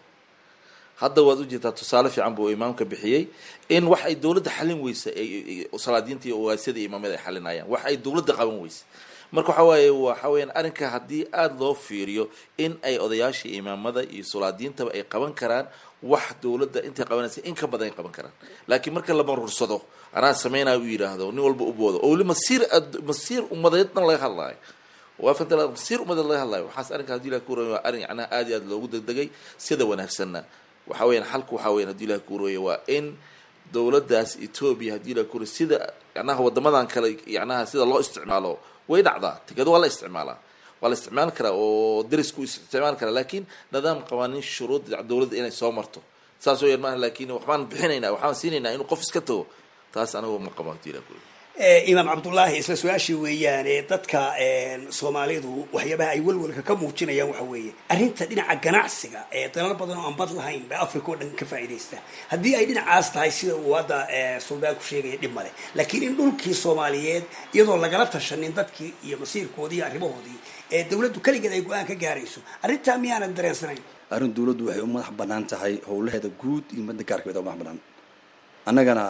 hadda waad ujeedaa tusaale fiican buu imaamka bixiyey in wax ay dowladda xalin weysa salaadiinta iyo ogaasyada imaamyada ay xalinayaan wax ay dowladda qaban weysa marka waxa waaye waxa weyaan arrinka haddii aada loo fiiriyo in ay odayaasha imaamada iyo sulaadiintaba ay qaban karaan wax dowladda intay qabanaysa in ka badan ay qaban karaan laakiin marka la maruursado anaa sameynaya u yidhaahdo nin walba u boodo oo weli masiir masiir ummadeedna laga hadlaayo waa fanta masiir ummadeed laga hadlayo waxaas arrinka hadii ilahi kuurooya waa arrin yacnaha aada iyo aada loogu degdegay sida wanaagsanna waxa weyaan xalku waxa weyan hadii ilahi kuurooya waa in dowladdaas etoobiya hadii ilahi kuurooya sida yacnaha wadamadan kale yacnaha sida loo isticmaalo way dhacdaa tikado waa la isticmaalaa waa la isticmaali karaa oo darisku isticmaali karaa laakiin nidaam qabanin shuruud dowladda inay soo marto saas oo yar maaha laakiin waxbaan bixinaynaa waxbaan siinaynaa inuu qof iska tago taas anigu ma qabo hadii ilahi kuurooya imaam cabdullaahi isla su-aashii weeyaane dadka soomaalidu waxyaabaha ay walwalka ka muujinayaan waxa weeye arrinta dhinaca ganacsiga ee dalal badan oo aan bad lahayn ba africa oo dhan ka faa'iidaysta haddii ay dhinacaas tahay sida uu hadda suldaan ku sheegaya dhib male laakiin in dhulkii soomaaliyeed iyadoo lagala tashanin dadkii iyo masiirkoodii iyo arrimahoodii ee dawladdu keligeed ay go-aan ka gaarayso arrintaa miyaanan dareensanayn arrin dowladdu waxay u madax bannaan tahay howlaheeda guud iyo madda gaarkeeda u madax bannaan annagana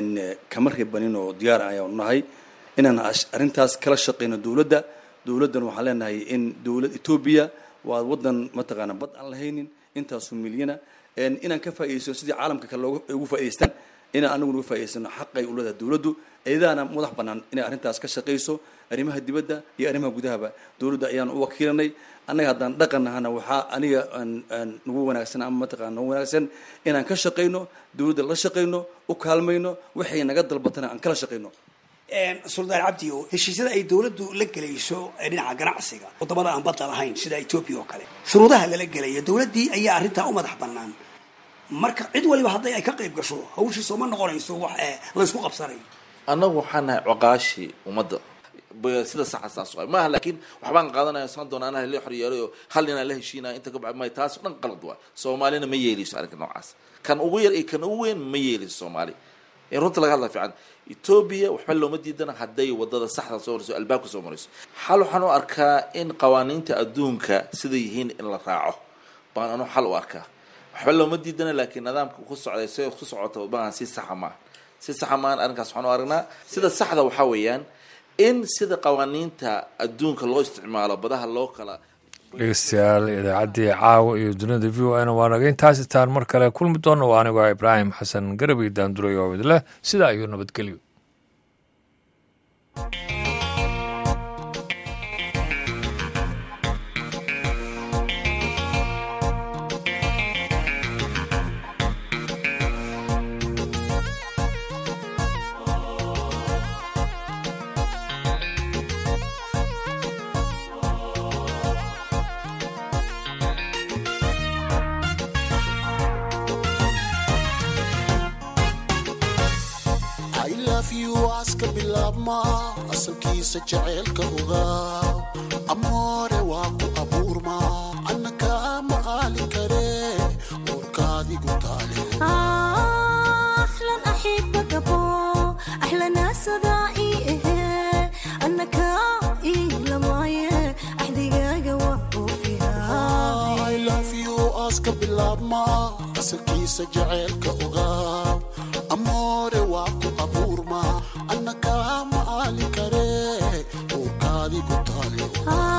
kama reebanin oo diyaar ayaanu nahay inaan arrintaas kala shaqeyno dowladda dowladdan waxaan leenahay in dowlad etoobiya waa waddan mataqaana bad aan lahaynin intaasu milyana inaan ka faa'idaysano sidii caalamka kale looga ugu faa'idaystaan inaan anaguna uga faa'idaysano xaqay u leedahay dowladdu eedaana madax bannaan inay arrintaas ka shaqayso arrimaha dibadda iyo arrimaha gudahaba dowladda ayaan u wakiilanay annaga haddaan dhaqan nahana waxaa aniga aan nagu wanaagsan ama mataqana nagu wanaagsan inaan ka shaqayno dowladda la shaqayno u kaalmayno waxay naga dalbatana aan kala shaqayno suldaan cabdi o heshiisyada ay dowladdu la gelayso ee dhinaca ganacsiga wadamada aan badda lahayn sida etoobiya oo kale shuruudaha lala gelayo dowladdii ayaa arrintaa u madax bannaan marka cid waliba hadday ay ka qayb gasho hawshiisa uma noqonayso wax laysku qabsanayo annagu waxaan nahay coqaashii ummadda sida saxa saas waay maaha laakiin waxbaan qaadanaya san doona anaa la xoryeelay oo hal inaan la heshiinaya inta ka bacd may taas o dhan qalad waay soomaalina ma yeeliso arrinka noocaas kan ugu yar iyo kan ugu weyn ma yeeliso soomaali in runta laga hadla fiican etoobiya waxba looma diidana hadday wadada saxda soo marayso albaabka soo marayso xal waxaan u arkaa in qawaaniinta adduunka sida yihiin in la raaco baan anu xal u arkaa waxba looma diidana laakiin nidaamka ku socday si ku socota baan si saxa maaha si saxa maahan arrinkaas waxaan u aragnaa sida saxda waxaa weeyaan in sida qawaaniinta adduunka loo isticmaalo badaha loo kala dhegeystayaal idaacaddii caawa iyo dunida v o n waa naga intaas itaan mar kale kulmi doona waa anigoo ibraahim xasan garabay daanduray oo idleh sidaa iyo nabadgelyo aska bilaabma asalkiisa jaceylka ogaaw amoore waa ku abuurma annaka ma aali kare uurkaadigu taa ka bilaabma asalkiisa jaceylka ogaaw amoore waa ku abuurma anna kaama aali kare uurkaadi ku taale